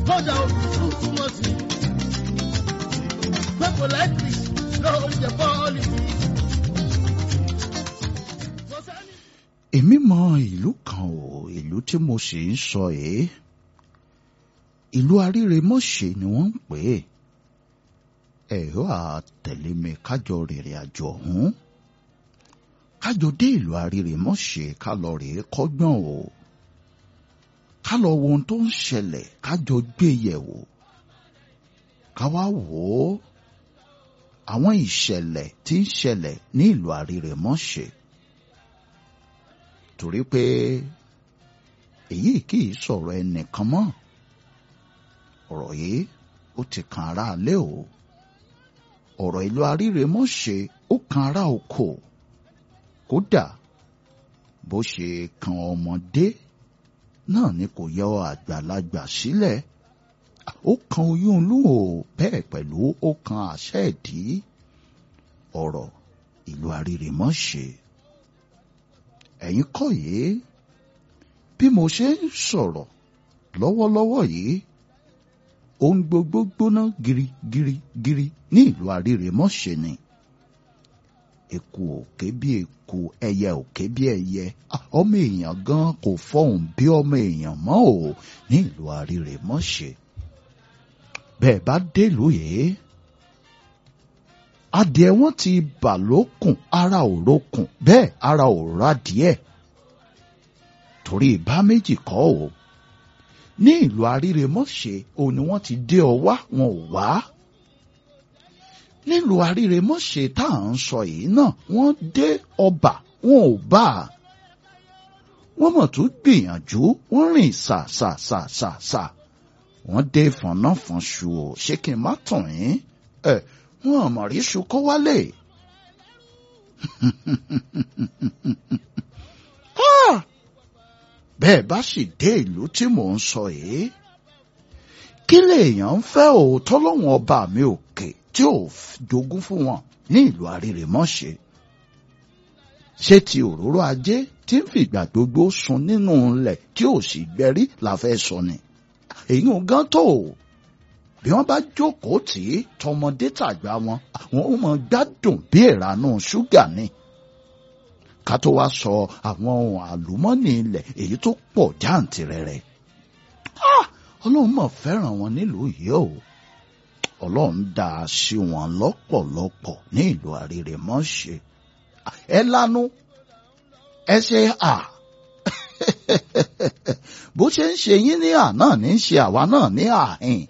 kódà òtútù túmọ̀ sí. pé politics ló ń jẹ politics. kò sẹ́ni. èmi mọ ìlú kan o ìlú tí mo sì ń sọ yìí ìlú aríremọ́ṣẹ́ ni wọ́n ń pè é ẹ̀rọ àtẹ̀lé mi kájọ rìnrìn àjò ọ̀hún kájọ dé ìlú aríremọ́ṣẹ́ ká lọ rèé kọ́gbọ́n o ká lọ wo ohun tó ń ṣẹlẹ̀ kájọ gbé yẹ̀wò ká wá wò ó àwọn ìṣẹ̀lẹ̀ tí ń ṣẹlẹ̀ ní ìlú aríremọ́ṣẹ́ torí pé èyí kì í sọ̀rọ̀ ẹnìkan mọ́ ọ̀rọ̀ yìí ó ti kan ará alẹ́ o ọ̀rọ̀ ìlú aríremọ́ṣẹ́ ó kan ará oko kódà bó ṣe kan ọmọdé náà ni kò yọ àgbàlagbà sílẹ̀ ó kan oyún inú o bẹ́ẹ̀ pẹ̀lú ó kan àṣẹ ìdí ọ̀rọ̀ ìlú aríremọ́ṣẹ́ ẹ̀yin kọ́ yìí bí mo ṣe ń sọ̀rọ̀ lọ́wọ́lọ́wọ́ yìí ohun gbogbo gbóná girigirigiri ní ìlú aríremọ́ṣẹ́ ni eku òkè bí eku ẹyẹ òkè bí ẹyẹ ọmọ èèyàn gan kò fọhùn bí ọmọ èèyàn mọ́ ò ní ìlú aríremọ́ṣẹ́ bẹ́ẹ̀ bá délùú yìí adìẹ wọn ti bà lókùn ara ò rókùn bẹ́ẹ̀ ara ò rádìẹ torí ìbá méjì kọ́ o ní ìlú aríremọ́ṣẹ́ òun ni wọ́n ti dé ọ wá wọn ò wá nílùú aríremọ́ṣẹ́ tá à ń sọ yìí náà wọ́n dé ọba wọn ò bá a wọ́n mọ̀ tún gbìyànjú wọ́n rìn sàsàsàsà wọ́n dé fọ̀nàfọ̀nṣù o ṣé kí n má tàn yín ẹ̀ wọn àmọ̀ rí ṣu kó wálé. bẹ́ẹ̀ bá sì dé ìlú tí mò ń sọ yìí kí lèèyàn ń fẹ́ òótọ́ lọ́wọ́n ọba mi òkè tí ò jogún fún wọn ní ìlú àrírèmọ́ṣe ṣé ti òróró ajé tí ń fìgbà gbogbo sun nínú ilẹ̀ tí ò sì gbẹrí la fẹ́ sọ ni èyí ò gán tó o bí wọ́n bá jókòó tì í tọmọdé tàgbà wọn àwọn ò mọ gbádùn bí ìranú ṣúgà ni ká tó wá sọ àwọn ohun àlùmọ́nì ilẹ̀ èyí tó pọ̀ jáǹtìrẹrẹ ọlọ́run mọ̀ fẹ́ràn wọn nílùú yìí o ọlọ́run dá a sí wọn lọ́pọ̀lọpọ̀ ní ìlú àrírèmọ́ṣe ẹ lanu ẹ ṣe à bó ṣe ń ṣe yín ní àná ní í ṣe àwa náà ní àhìn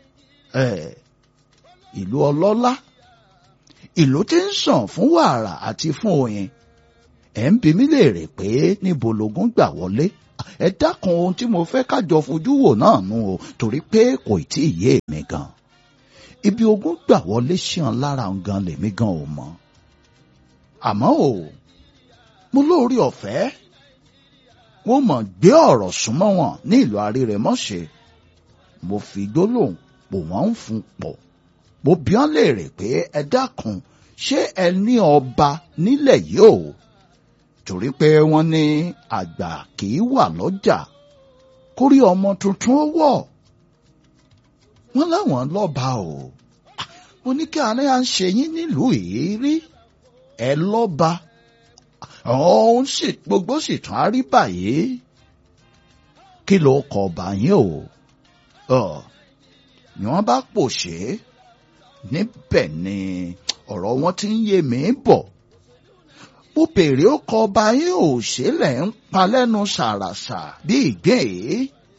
ìlú ọlọ́lá ìlú tí ń sàn fún wàrà àti fún oyin ẹ̀ ń bi mí léèrè pé níbo lógún gbà wọlé ẹ dákun ohun tí mo fẹ́ kájọ fojú wò náà nù o torí pé kò tí ì yé mi gan ibi ogún gbà wọlé ṣàn lára gan lèmi gan ò mọ̀ àmọ́ o mo lóore ọ̀fẹ́ wọ́n mọ̀ gbé ọ̀rọ̀ súnmọ́ wọn ní ìlú àrírẹ̀mọ́ṣe mo fi gbólóhùn pò wọ́n ń fún pọ̀ mo bi wọ́n léèrè pé ẹ dákun ṣé ẹ ní ọba nílẹ̀ yìí o torí pé wọ́n ní àgbà kì í wà lọ́jà kórí ọmọ tuntun ó wọ̀ wọ́n láwọn lọ́ba o mo ní kí àárẹ̀ à ń ṣe yín nílùú yìí rí ẹ lọ́ba òun sì gbogbo sì tún á rí báyìí kí ló kọ ọba yín o ni wọ́n bá pòṣé níbẹ̀ ni ọ̀rọ̀ wọn ti ń yé mi bọ̀ mo bèrè ó kọ ọba yín ò ṣe lẹ̀ ń pa lẹ́nu ṣàràṣà bí ìgbín èé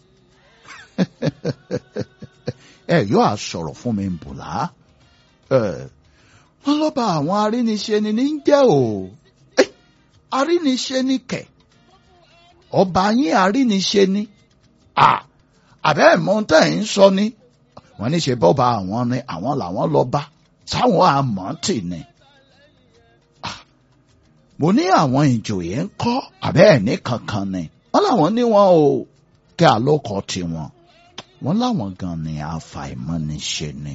ẹ yóò á sọ̀rọ̀ fún mi bùlá wọ́n lọ́ba àwọn aríniṣe ni ní jẹ́ o aríniṣe ni kẹ̀ ọba yín aríniṣe ni àbẹ́ ẹ̀mọ́ tẹ̀ ń sọ ni wọ́n ní ṣe bọ́ba àwọn ni àwọn làwọn lọ́ba táwọn àmọ́ tì ní mo ní àwọn ìjòyè ń kọ́ àbẹ́ ẹ̀ ní kankan ni wọ́n láwọn ní wọn o kí àlọ́kọ̀ tiwọn wọ́n láwọn gan ni àfàìmọ́niṣe ni.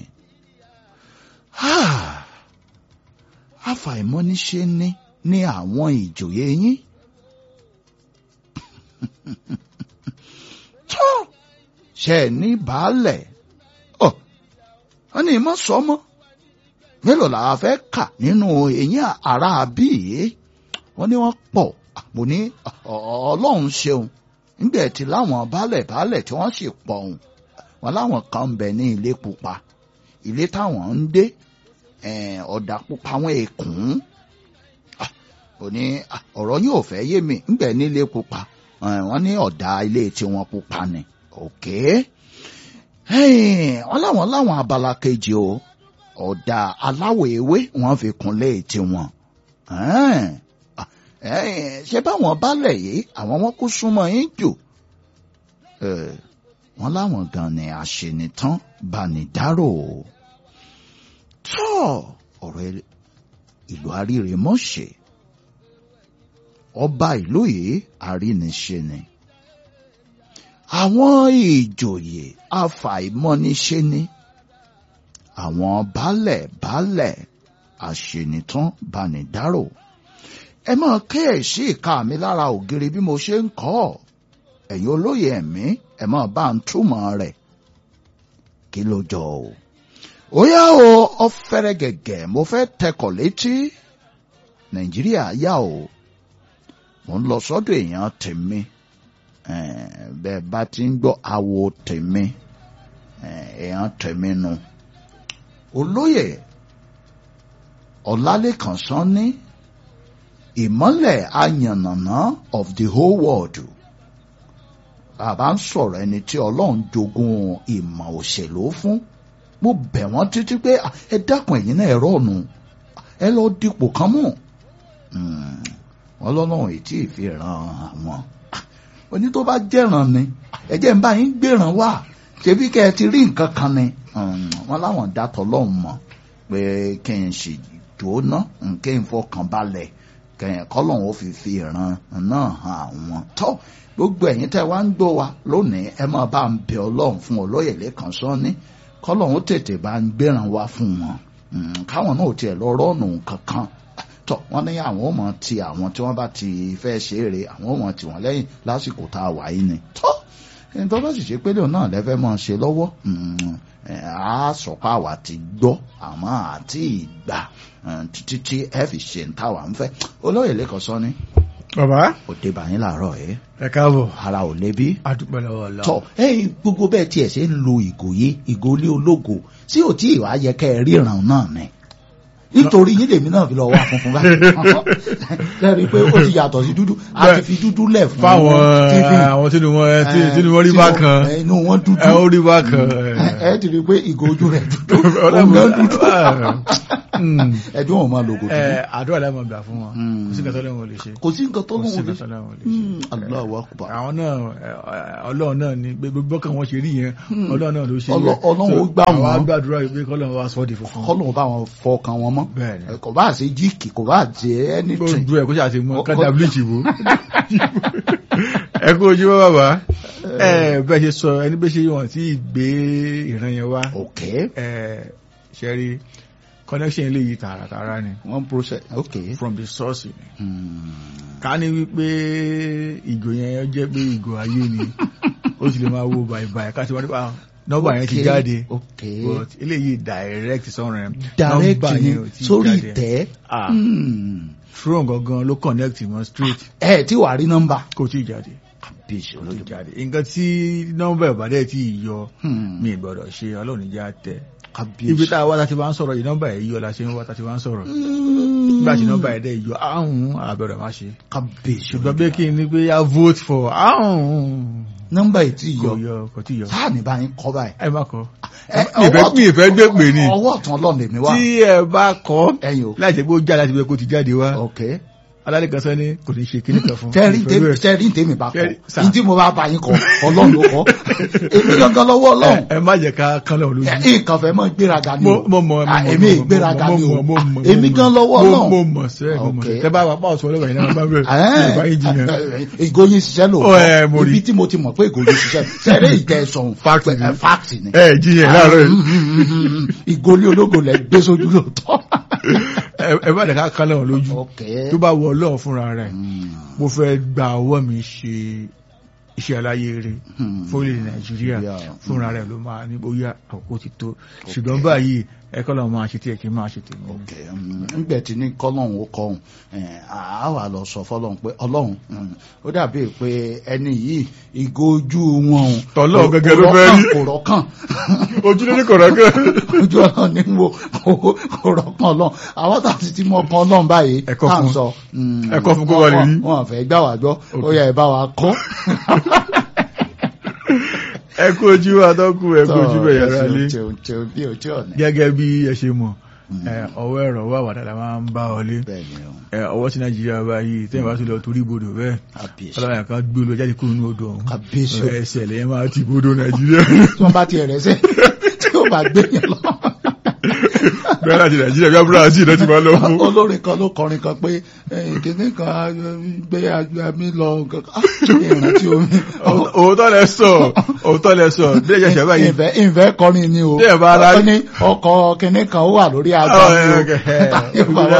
àfàìmọ́niṣe ni ní àwọn ìjòyè yín. tó ṣe ẹ ní baálẹ̀ ọ wọn ní ìmọ̀ sọmọ́ mélòó làwa fẹ́ kà nínú eyín ara bíi wọ́n ní wọ́n pọ̀ mo ní ọlọ́run ṣeun nígbà tí láwọn baálẹ̀ baálẹ̀ tí wọ́n sì pọ̀ ọ̀hún wọn láwọn kan ń bẹ ní ilé pupa ilé táwọn ń dé ọ̀dà pupa wọn èkún ó ní ọ̀rọ̀ yóò fẹ́ yé mi ńgbẹ̀ nílé pupa wọ́n ní ọ̀dà ilé tiwọn pupa ni òkè wọ́n láwọn láwọn abala kejì o ọ̀dà aláwọ̀ ewé wọ́n fi kunlé tiwọn ṣé báwọn balẹ̀ yìí àwọn wọn kú súnmọ́ yín jù wọ́n láwọn gan ni àṣenitán banidáró tọ́ ọ̀rọ̀ ìlú àrírèmọ́ṣẹ́ ọba ìlú yìí àríniṣe ni àwọn ìjòyè afàìmọ́niṣe ni àwọn baálẹ̀ baálẹ̀ àṣenitán banidáró ẹ máa kíyèsí ìka mi lára ògiri bí mo ṣe ń kọ́ ọ ẹ̀yin olóye ẹ̀mí ẹ máa bá ń túmọ̀ rẹ̀ kí ló jọ o ó yá o ọ̀fẹ́rẹ́ gẹ̀gẹ̀ mo fẹ́ tẹkọ̀ létí nàìjíríà yá o mo ń lọ sọ́dọ̀ èèyàn tèmi bẹ́ẹ̀ bá ti ń gbọ́ awo tèmi èèyàn tèmi nu olóyè ọ̀làlẹ́kàn sanni ìmọ́lẹ̀ ayànnàná of the whole world bàbá ń sọ̀rọ̀ ẹni tí ọlọ́run jogún ìmọ̀ òṣèlú fún mo bẹ̀ wọ́n títí pé ẹ dákun ẹ̀yin náà ẹ̀rọ ọ̀nù ẹ lọ dípò kan mú wọn lọ́lọ́run ètí ìfihàn àwọn oní tó bá jẹ́ràn ni ẹ̀jẹ̀ ń bá yín gbéràn wá ṣebí kẹ́ ẹ ti rí nǹkan kan ni wọn láwọn dátọ̀ lọ́hùn mọ̀ pé kí n sì jóná kí n fọkàn balẹ̀ kẹyìn kọlọ́hún ó fi fi ìran náà hàn àwọn tó gbogbo ẹ̀yin tẹ́ wá ń gbọ́ wa lónìí ẹ máa bá ń bẹ ọlọ́run fún olóyè lẹ́kàn sọ́ni kọlọ́hún tètè bá ń gbéran wá fún wọn káwọn náà tiẹ̀ lọ rọ́ọ̀nù kankan tó wọ́n ní àwọn ò mọ̀ ti àwọn tí wọ́n bá ti fẹ́ ṣe é re àwọn ò mọ̀ tì wọ́n lẹ́yìn lásìkò tá a wà yìí ni tó ẹni tó bá sì ṣe pé lóun náà lẹ́fẹ́ mọ̀ ṣe lọ́wọ́ a sọ pé àwa ti gbọ́ àmọ́ àti ìgbà títí tí ẹ fi ṣe ń táwa ń fẹ́ olóyè lẹ́kọ̀ọ́ sọ ni. bàbá òde bàyín làárọ̀ ẹ̀ ẹ káàbọ̀ ara ò lébi. adúpẹ́ lọ́wọ́ lọ. tọ ẹ̀yin gbogbo bẹ́ẹ̀ tiẹ̀ ṣe ń lo ìgò yé ìgò ilé ológo tí ò tí ì wá yẹ kẹ́ ẹ ríran náà ni nítorí yín lèmi náà fi lọ wá funfun báyìí lẹ́rìí pé ó ti yàtọ̀ sí dúdú a ti fi dúdú lẹ̀ fún fáwọn TV. àwọn tí wọn tí wọn rí tí bákan wọn- inú wọn dúdú ẹ ó rí bákan ẹ ẹ ti rí i pé ìgò ojú rẹ̀ dúdú òun náà dúdú ẹjọ́ wọn máa lo ògò dúdú ẹ àdúrà lẹ́mọ̀ gbà fún wọn Mm. kò sí nǹkan tó lẹ́wọ̀n lè ṣe kò sí nǹkan tó kò sí lóun lè nǹkan tó lẹ́wọ̀n lè ṣe. Allahu Akbar àwọn náà ẹ, ọlọ́run náà ni gbogbo bọ́kàn wọn ṣe rí yẹn ọlọ́run náà ló ṣe Ọlọ́- yẹn. Ọlọ́run ó So, gbà àwọn wọ́n. agbàdúrà yìí pé kọ́lọ́run wá sọ́ di funfun kọ́lọ̀ bá wọn fọkàn wọn mọ́ bẹ́ẹ̀ ni kò bá ṣe jíìkì kò bá jẹ anything gbogbo ẹ̀ kó ṣàti mọ́ Kó- kájà kó- bleach ìbò ẹ kú ojú mọ́ bàbá ẹ bẹ́ẹ̀ ṣe sọ ẹni bẹ́ẹ̀ ṣe wọ́n tí ì gbé ìran yẹn wá ok ẹ ṣe rí connection lè yí tààràtààrà ni one process ok from the source ni Hmm. ká ní wípé ìgò yẹn jẹ́ pé ìgò ayé ni ó sì lè máa wo bàìbàì ká ti wọ́n nípa nọ́mbà yẹn ti Ok, jáde ok but eléyìí direct sọ̀rọ̀ yẹn direct nọ́mbà ni yẹn ò tí ì sórí jáde. ìtẹ́ Ah, Hmm. throne gangan ló connect mọ́ straight ẹ tí wàá rí nọ́mbà kò tí ì jáde bíṣọ kò tí ì jáde nǹkan tí nọ́mbà ìbàdàn tí ì yọ mi ì gbọ́dọ̀ ṣe ọlọ́run ìjà tẹ̀ ibi tá a wá láti wá ń sọ̀rọ̀ yìí nọ́mbà yìí yọ la ṣe ń wá láti wá ń sọ̀rọ̀ nígbà tí nọ́mbà yìí dẹ̀ yọ áhùn àbẹ̀rẹ̀ má ṣe kábíyèsí ṣùgbọ́n bí kí n ní pé yá vote for áhùn nọ́mbà yìí tí kò yọ yọ kò tí yọ sáà ní báyìí kọ́ báyìí ẹ má kọ Ẹ, mi ìfẹ́ ọwọ́ mi ìfẹ́ gbé pè ní ọwọ́ ọ̀tún ọlọ́run lèmi wá tí ẹ bá kọ ẹ̀yin o láì jẹ́ pé ó jáde láti bẹ́ẹ̀ kó ti jáde wá ok alálẹ́ kan sẹ́ni kò ní ṣe kíní kan fún tẹ́rí ìfẹ́ bẹ́ẹ̀. tẹ́rí tèmi bá kọ́ Tẹ́rí- sà. ní tí mo bá bá yín kọ́ ọlọ́run ló kọ́ èmi gangan lọ́wọ́ ọlọ́run ẹ má jẹ́ ká kán lọ́wọ́ lójú. nǹkan fẹ́ mọ́ gbéraga ni mo o mo mọ Ah, èmi ìgbéraga ni o èmi gan lọ́wọ́ mo ọlọ́run mo mọ sẹ mo mọ Okay. sẹ tẹ bá wà pa ọsùn ọlọ́wọ́ yìí náà bá bẹ̀rẹ̀ yorùbá yìí jiyàn ìgò yín ṣiṣẹ́ Ó, ẹ, mo lóòótọ́ rí. ibi tí mo ti mọ̀ pé ìgò yín ṣiṣẹ́ sẹ́rẹ́ ìtẹ̀sán Fact ni. fact ni ẹ jiyàn láàárọ̀ yìí ìgò ní ológo lẹ gbé sójú lóòótọ́. Ẹ- ẹ má jẹ́ ká kán lọ́wọ́ lójú ok tó bá wọ ọlọ́run fúnra rẹ̀ mo fẹ́ gba ọwọ́ mi ṣe iṣẹ́ aláyé rẹ̀ Hmm. fórílẹ̀ nàìjíríà Yeah. fúnra rẹ̀ ló máa ní bóyá àkókò ti tó ṣùgbọ́n báyìí ẹ̀kọ́ lọ́wọ́ máa ṣe tí ẹ̀ kí n máa ṣe tèmi. ok ńgbẹ tí ní kọlọ́hún ó kọhún a wà lọ sọ fọlọ́hún pé ọlọ́hún mm, ó dàbí pé ẹni yìí ìgò ojú wọn o, Tọ́lọ́hun kò- gẹ́gẹ́ ló kò fẹ́ rọ́kàn, rí. kò rọ́kàn ojúlé ní kọ̀rọ̀kẹ́. ojú ọlọ́run ní wo kò- kò rọ́kàn ọlọ́run àwọn tàbí tí mo kan ọlọ́run báyìí Ẹ̀kọ́ tá à ń fún. sọ mm, Ẹ̀kọ́ fún kó wà lè rí. wọn fẹ́ gbà wá gbọ́ ó yẹ ẹ bá wa kọ́ ẹ kú ojú àtọ́kù ẹ kú ojú bẹ̀ yàrá lé tí o tí o bí o tí o ní. gẹ́gẹ́ bí ẹ ṣe mọ̀ ẹ, ọwọ́ ẹ̀rọ wà wà dáadáa máa ń bá wọlé bẹ́ẹ̀ ni o ẹ, ọwọ́ tí nàìjíríà báyìí tẹ́yìn bá tún lọ torí ibodò bẹ́ẹ̀ kábíyèsí ọlọ́run kan gbé olú jáde kúrò nínú odò ọ̀hún kábíyèsí o ẹsẹ̀ lẹ́yìn máa ti ibodò nàìjíríà tí wọ́n bá tiẹ̀ rẹ̀ sẹ́ tí ó bá gbé yẹn lọ. bẹ́ẹ̀ láti nàìjíríà bí abúlé àti ìdọ́tí máa lọ fún. olórin kan ló kọrin kan pé eh, kìnní kan eh, gbé agbá mi lọ nǹkan kan. Ah, ìrántí omi. òótọ́ lẹ sọ òótọ́ lẹ sọ bí ẹ ṣẹ̀ṣẹ̀ báyìí ìfẹ́ ìfẹ́ kọrin ni o Bí ẹ bá ara- ó ní ọkọ̀ kìnní kan ó wà lórí agbá mi o Táyé bàbá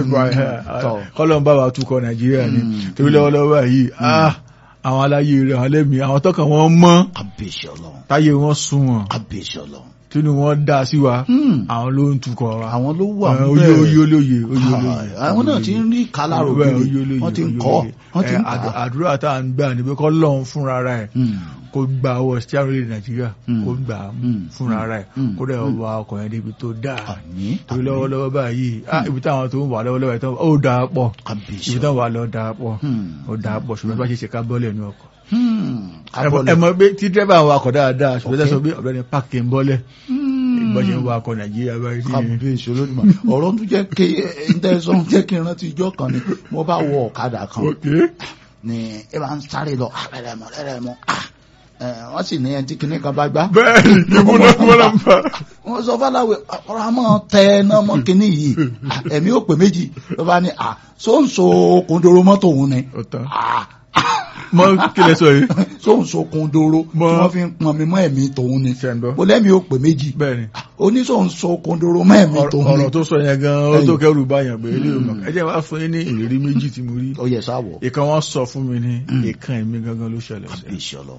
tọ̀. kọ́lọ́n bá wa tukọ̀ nàìjíríà ni Mm. torí lọ́wọ́lọ́wọ́ yìí ah, àwọn aláyé rẹ̀ àwọn lẹ́mìí àwọn tọ́kàn wọn mọ́ kábíyèsí ọlọ́run táyé wọn sún wọn kábíyèsí ọlọ́run. tínú wọn dá sí wa Hmm. àwọn ló ń tukọ̀ wa àwọn ló wà Eh, ń oyè bẹ́ẹ̀. oyè olóye oyè olóye àwọn náà ti ń rí kálárò Bẹ́ẹ̀, gidi oyè olóye, wọ́n ti ń oyè kọ́ olóye. wọ́n ti ń Eh, kà àdú- àdúrà tá à ń gbà níbi kọ́ lọ́hún fúnra rẹ̀ Hmm. kó gba ọwọ́ stiáró lè nàìjíríà Mm. kó gbà á mú Mm. fúnra rẹ̀ Mm. kó dẹ̀ wá ọkọ̀ yẹn débi tó dáa àní torí lọ́wọ́lọ́wọ́ báyìí ah, ibi táwọn tó ń wà lọ́wọ́lọ́wọ́ ìtàn ó dáa pọ̀ kábíyèsí ibi táwọn wà lọ dáa pọ̀ Hmm. ó dáa pọ̀ ṣùgbọ́n bá ṣe ṣe ká bọ́lẹ̀ ní ọkọ̀ Hmm. ẹ mọ̀- ẹ mọ̀ pé tí dírẹ́bà ń wakọ̀ dáadáa ṣùgbọ́n Okay. tẹ́sán bí ọ̀gbẹ́ni páàkì ń bọ́lẹ̀ Hmm. ìgbọ́n ṣe ń wakọ̀ nàìjíríà báyìí sí yẹn. kábíyèsí olódùmọ̀ ọ̀rọ̀ tó jẹ́ kí ìtẹ́sán jẹ́ kí n rántí ijọ́ kan ni mo bá wọ ọ̀kadà kan Okay. ni ẹ máa ń sáré lọ ah, rẹ̀rẹ̀ mọ́ rẹ̀rẹ̀ mọ́ ah, eh, wọ́n sì ní ẹni tí kinní kan bá gbá bẹ́ẹ̀ni ìmúná mọ́nà ń bá wọ́n sọ fáláwẹ̀ ọ̀rọ̀ àmọ́ tẹ ẹná mọ́ kinní yìí Ah, ẹ̀mí ò pé méjì ló bá ní à sóńso kòndoro mọ́tò òun ni ọ̀tán Ah, mọ́ kílẹ̀ sọ yìí sóńso kòndoro tí Mọ́- wọ́n fi ń pọn mi mọ́ ẹ̀mí tòun ni ṣe ń gbọ́ mo lẹ́mí ò pé méjì bẹ́ẹ̀ni oníṣòǹso kòndoro mọ́ ẹ̀mí tòun ni ọ̀rọ̀ tó sọ yẹn gan ó tó Ẹ̀yìn. kẹrù báyàn pé ilé ìmọ̀ ẹ jẹ́ wá fún yín ní ìrírí méjì tí mo rí ó yẹ sáwọ̀ ìkan wọ́n sọ fún mi ní Mm. ìkan èmi gangan ló ṣẹlẹ̀ sí kábíyèsí ọlọ́run.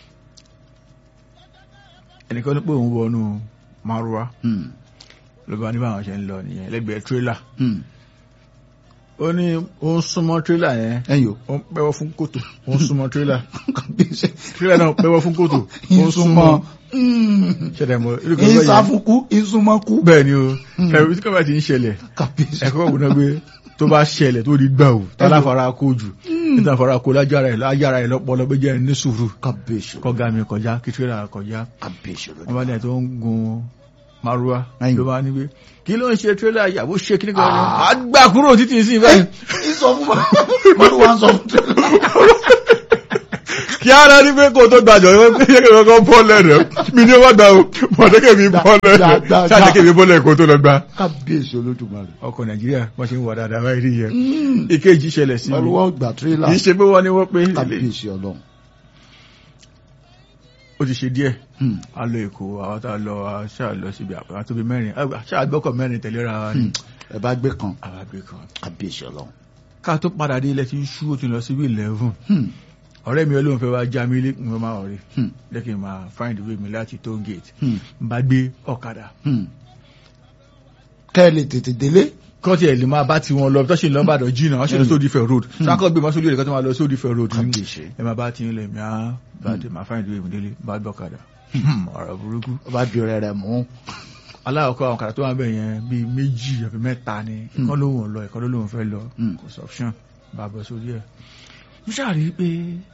ẹnìkan ní pé òun wọnú márùwá Hmm. ló bá ní báwọn ṣe ń lọ nìyẹn lẹ́gbẹ̀ẹ́ tírélà Hmm. ó ní ó ń súnmọ́ tírélà yẹn ẹ̀yin o ó ń pẹ́wọ́ fún kòtò ó ń súnmọ́ tírélà kábíyèsí tírélà náà pẹ́wọ́ fún kòtò ó ń súnmọ́ ìsúnmọ́ ṣẹlẹ̀ mọ́ irú kan bẹ́ẹ̀ yẹn ìsáfúnkú ìsúnmọ́kú bẹ́ẹ̀ ni o ẹ̀rù tí kọ́bà ti ń ṣẹlẹ̀ kábíyèsí ẹ̀kọ́ ògùn náà gbé tó bá ṣẹlẹ̀ tó di gbà ò táláfara kó jù níta fara kó lájára ẹ̀ lájára ẹ̀ lọ́pọ̀lọ́ pé jẹ́ ní sùúrù kábíyèsí kọ́gá mi kọjá kí tírélà kọjá kábíyèsí wọ́n bá dẹ̀ tó ń gun márúwá Ẹ̀yìn. ló bá ní pé kí ló ń ṣe tírélà ìyàwó ṣe kí ní kan ní àgbà kúrò títí sí báyìí ìsọ fún wa mọ́lú wa ń sọ fún kí ara ní pé kó tó gbàjọ yọ pé yẹ kí wọ́n kọ́ bọ́ọ̀lẹ̀ rẹ̀ mi ní wọ́n gbà ó mọ̀tẹ́kẹ̀ mi bọ́ọ̀lẹ̀ Gbà, rẹ̀ gbà, gbà. ṣáàtẹ́kẹ̀ mi bọ́ọ̀lẹ̀ kó tó lọ gbà. kábíyèsí olódùmarè ọkọ̀ nàìjíríà wọ́n ṣe ń wà dáadáa báyìí rí yẹn ìkejì ṣẹlẹ̀ sí mọ́lú mi wa gbà tírélà kì í ṣe pé wọ́n ní wọ́n pé kábíyèsí ọlọ́run ó ti ṣe díẹ̀ Hmm. a lọ èkó àwọn tá a lọ a ṣáà lọ síbi àpá tó bí mẹ́rin a ṣáà gbọ́kọ̀ mẹ́rin tẹ̀léra wa ni ẹ bá gbé kan àwọn àgbẹ̀ kan kábíyèsí ọlọ́run ká tó padà dé ilẹ̀ tí ń ṣú ó ti lọ síbi eleven Hmm. ọ̀rẹ́ mi olóhùn fẹ́ wá já mi lé mo máa ọ̀rẹ́ Hmm. jẹ́ kí n máa find way mi láti toll gate Hmm. n bá gbé ọ̀kadà Hmm. kẹ́ ẹ lè tètè délé kọ́ tiẹ̀ lè máa bá ti wọn lọ tó ṣe lọ bàdàn jìnnà wọ́n ṣe lọ sódì fẹ́ road sákọ̀ gbé máa sódì rẹ̀ kọ́ tó máa lọ sódì fẹ́ road ní kábíyèsí ẹ máa bá ti ń lẹ̀ mí á bá dé máa find way mi délé bá gbé ọ̀kadà ọ̀rọ̀ burúkú ó bá di rẹ̀ rẹ̀ mú aláwọ̀kọ́ àwọn ọ̀kadà tó wà bẹ̀ yẹn bíi méjì àbí mẹ́ta ni ìkan lóhùn lọ ìkan lóhùn fẹ́ lọ Hmm. kò sí option bá bọ́ sórí ẹ̀ mo ṣàrí pé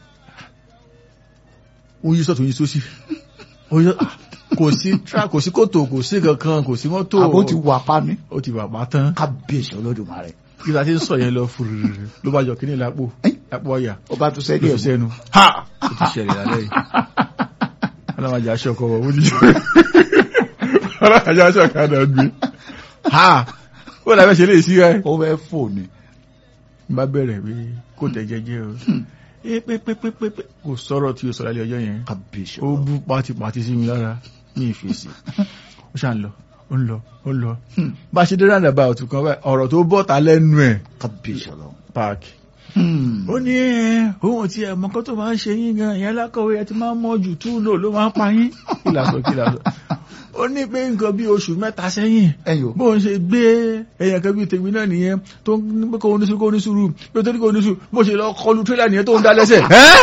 ó yí sọ́tún yí sósì ó yí ah, kò sí tra kò sí kòtò kò sí kankan kò sí mọ́tò àbó ti wà pa ní ó ti bàbá tán kábíyèsí olódùmarè kí la ti ń sọ yẹn lọ fúrúrú ló bá jọ kíní lápò Ẹ́. lápò ọ̀yà ó bá tún ló sẹ́dí fi ẹ̀ sẹ́nu ha ó ti ṣẹlẹ̀ lálẹ́ yìí ọlọ́mọdé aṣọ ọkọ̀ wọ̀ ó ti ọlọ́mọdé aṣọ ọkọ̀ àdá gbé ha ó làbẹ́ ṣe lè sí rẹ̀ ó fẹ́ fò ní bá bẹ̀rẹ̀ pé kò tẹ̀ jẹ́jẹ́ o ẹ pépépépépé kò sọ̀rọ̀ tí o sọ̀rọ̀ lálẹ́ ọjọ́ yẹn kábíyèsí ó bú pátipàti sí mi lára ní ìfèsì ó ṣà ń lọ ó ń lọ ó ń lọ bá a ṣe dé roundabout kan báyìí ọ̀rọ̀ tó bọ́ta lẹ́nu ẹ̀ kábíyèsí ọlọ́run páàkì Hmm. ó ní ẹ ohun tí ẹ mọ̀kọ́ tó máa ń ṣe yín gan ìyẹn lákọ̀wé ẹ ti máa ń mọ̀ jù tú lò ló máa ń pa yín kí làásọ kí làásọ ó ní pé nǹkan bí oṣù mẹ́ta sẹ́yìn ẹyọ bó ń ṣe gbé ẹyàn kan bí tèmi náà nìyẹn tó ń pé kó oníṣu kó oníṣu rú pé tó ní kó oníṣu bó ṣe lọ kọlu tírélà nìyẹn tó ń dá lẹ́sẹ̀.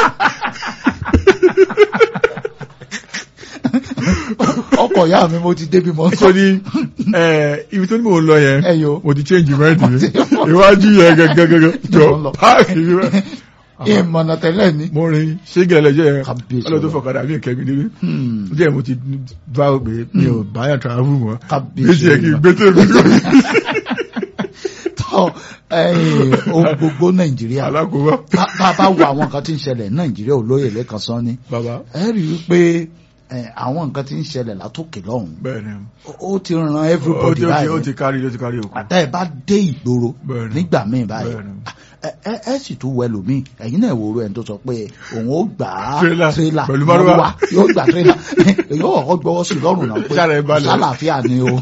ọkọ̀ ìyá mi mo ti débi mọ́ sọ ní ibi tó ní mò ń lọ yẹn ẹyọ mo ti change mind mi iwájú yẹn gẹ́gẹ́gẹ́ jọ Mo ń lọ. páàkì mi wá. ìmọ̀nà tẹ́lẹ̀ ni. mo rin ṣégè lẹ́jọ́ yẹn Kábíyèsí ọlọ́dún Ọlọ́run. fọ̀kadà mi kẹ́mi níbi Hmm. díẹ̀ mo ti bá o pé mi ò báyà travel mọ́ Kábíyèsí méjì yẹ kí n Ọlọ́run. gbé tèmi lórí tọ́ ẹ̀yìn ohun gbogbo nàìjíríà alákòóbá bá bá bá wo àwọn nǹkan tí ń ṣẹlẹ̀ ní nàìjíríà olóyè lẹ́kan sán ni bàbá ẹ rí i pé ẹ, àwọn nǹkan tí ń ṣẹlẹ̀ látòkè lọ́hùn bẹ́ẹ̀ ni ó- ó ti ran ó everybody ti- ó ti- ó báyìí ti kárí ó ti kárí òkú àtẹ́ ẹ bá dé ìgboro Bẹ́ẹ̀ ni. nígbà míì báyìí Bẹ́ẹ̀ ni. ẹ ẹ- ẹ sì tún wẹ lómi ẹ̀yin náà wòrò ẹni tó sọ pé òun ó gbà á Tírélà tírélà pẹ̀lú márúwá. márúwá, yóò gbà tírélà yóò kọ́kọ́ gbọ́wọ́ sí lọ́rùn náà pé Sára ẹ balẹ̀. sálàáfíà ni o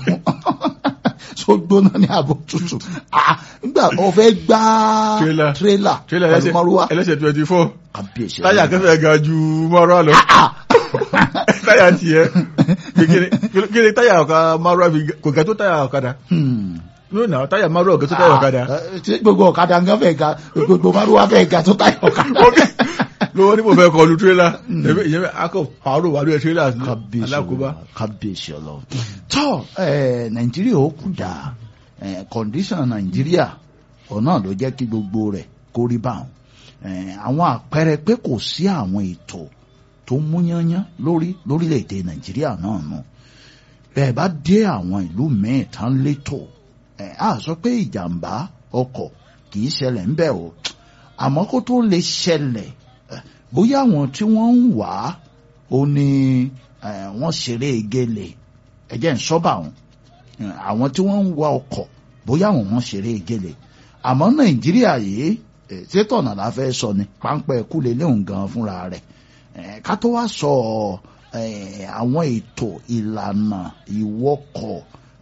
so gbóná ní àbò tútù ah nígbà ó fẹ́ gbá Tírélà. tírélà tírélà pẹ̀lú márúwá ẹlẹ́sẹ̀ twenty four kábíyèsí táyà kẹfẹ́ ga ju márùn lọ táyà tiẹ̀ kékeré kékeré táyà ọ̀ka márùn àbí kò gẹ́ tó táyà ọ̀kadà Hmm. lónà táyà márùn ọ̀gẹ́ tó táyà ọ̀kadà Ah, eh, tí gbogbo ọ̀kadà ń gán fẹ́ ga gbogbo márúwá fẹ́ ga tó táyà ọ̀kadà lówó ní mo fẹ́ kọlu tírélà ìyẹn akọ pàrọ̀ wà lórí tírélà kábíyèsí alákòóbá Ọlọ́run, kábíyèsí Ọlọ́run tọ́ ẹ̀, nàìjíríà ó kù dà kọ̀ǹdíṣàn nàìjíríà ọ̀nà ló jẹ́ kí gbogbo rẹ̀ kó rí báwọn Eh, àwọn àpẹẹrẹ pé kò sí àwọn ètò tó múyányán lórí lórílẹ̀‐èdè nàìjíríà náà nù bẹ́ẹ̀ bá dé àwọn ìlú míì tán létò ẹ̀, á sọ pé ìjàmbá ọkọ̀ kì í ṣẹlẹ̀ ńbẹ̀ o àmọ́ kó tó lè ṣẹlẹ̀ eh, bóyá àwọn tí wọ́n ń wà á ó ní eh, wọ́n ṣeré gele ẹ̀jẹ̀ ń sọ́bà wọn Eh, àwọn tí wọ́n ń wa ọkọ̀ bóyá àwọn wọn ṣeré gele àmọ́ nàìjíríà yìí eh, sétọ̀nà la fẹ́ sọ ni páńpẹ́ kú lélẹ́hùn gan fúnra rẹ̀ Eh, ká tó wá sọ eh, àwọn ètò ìlànà ìwọkọ̀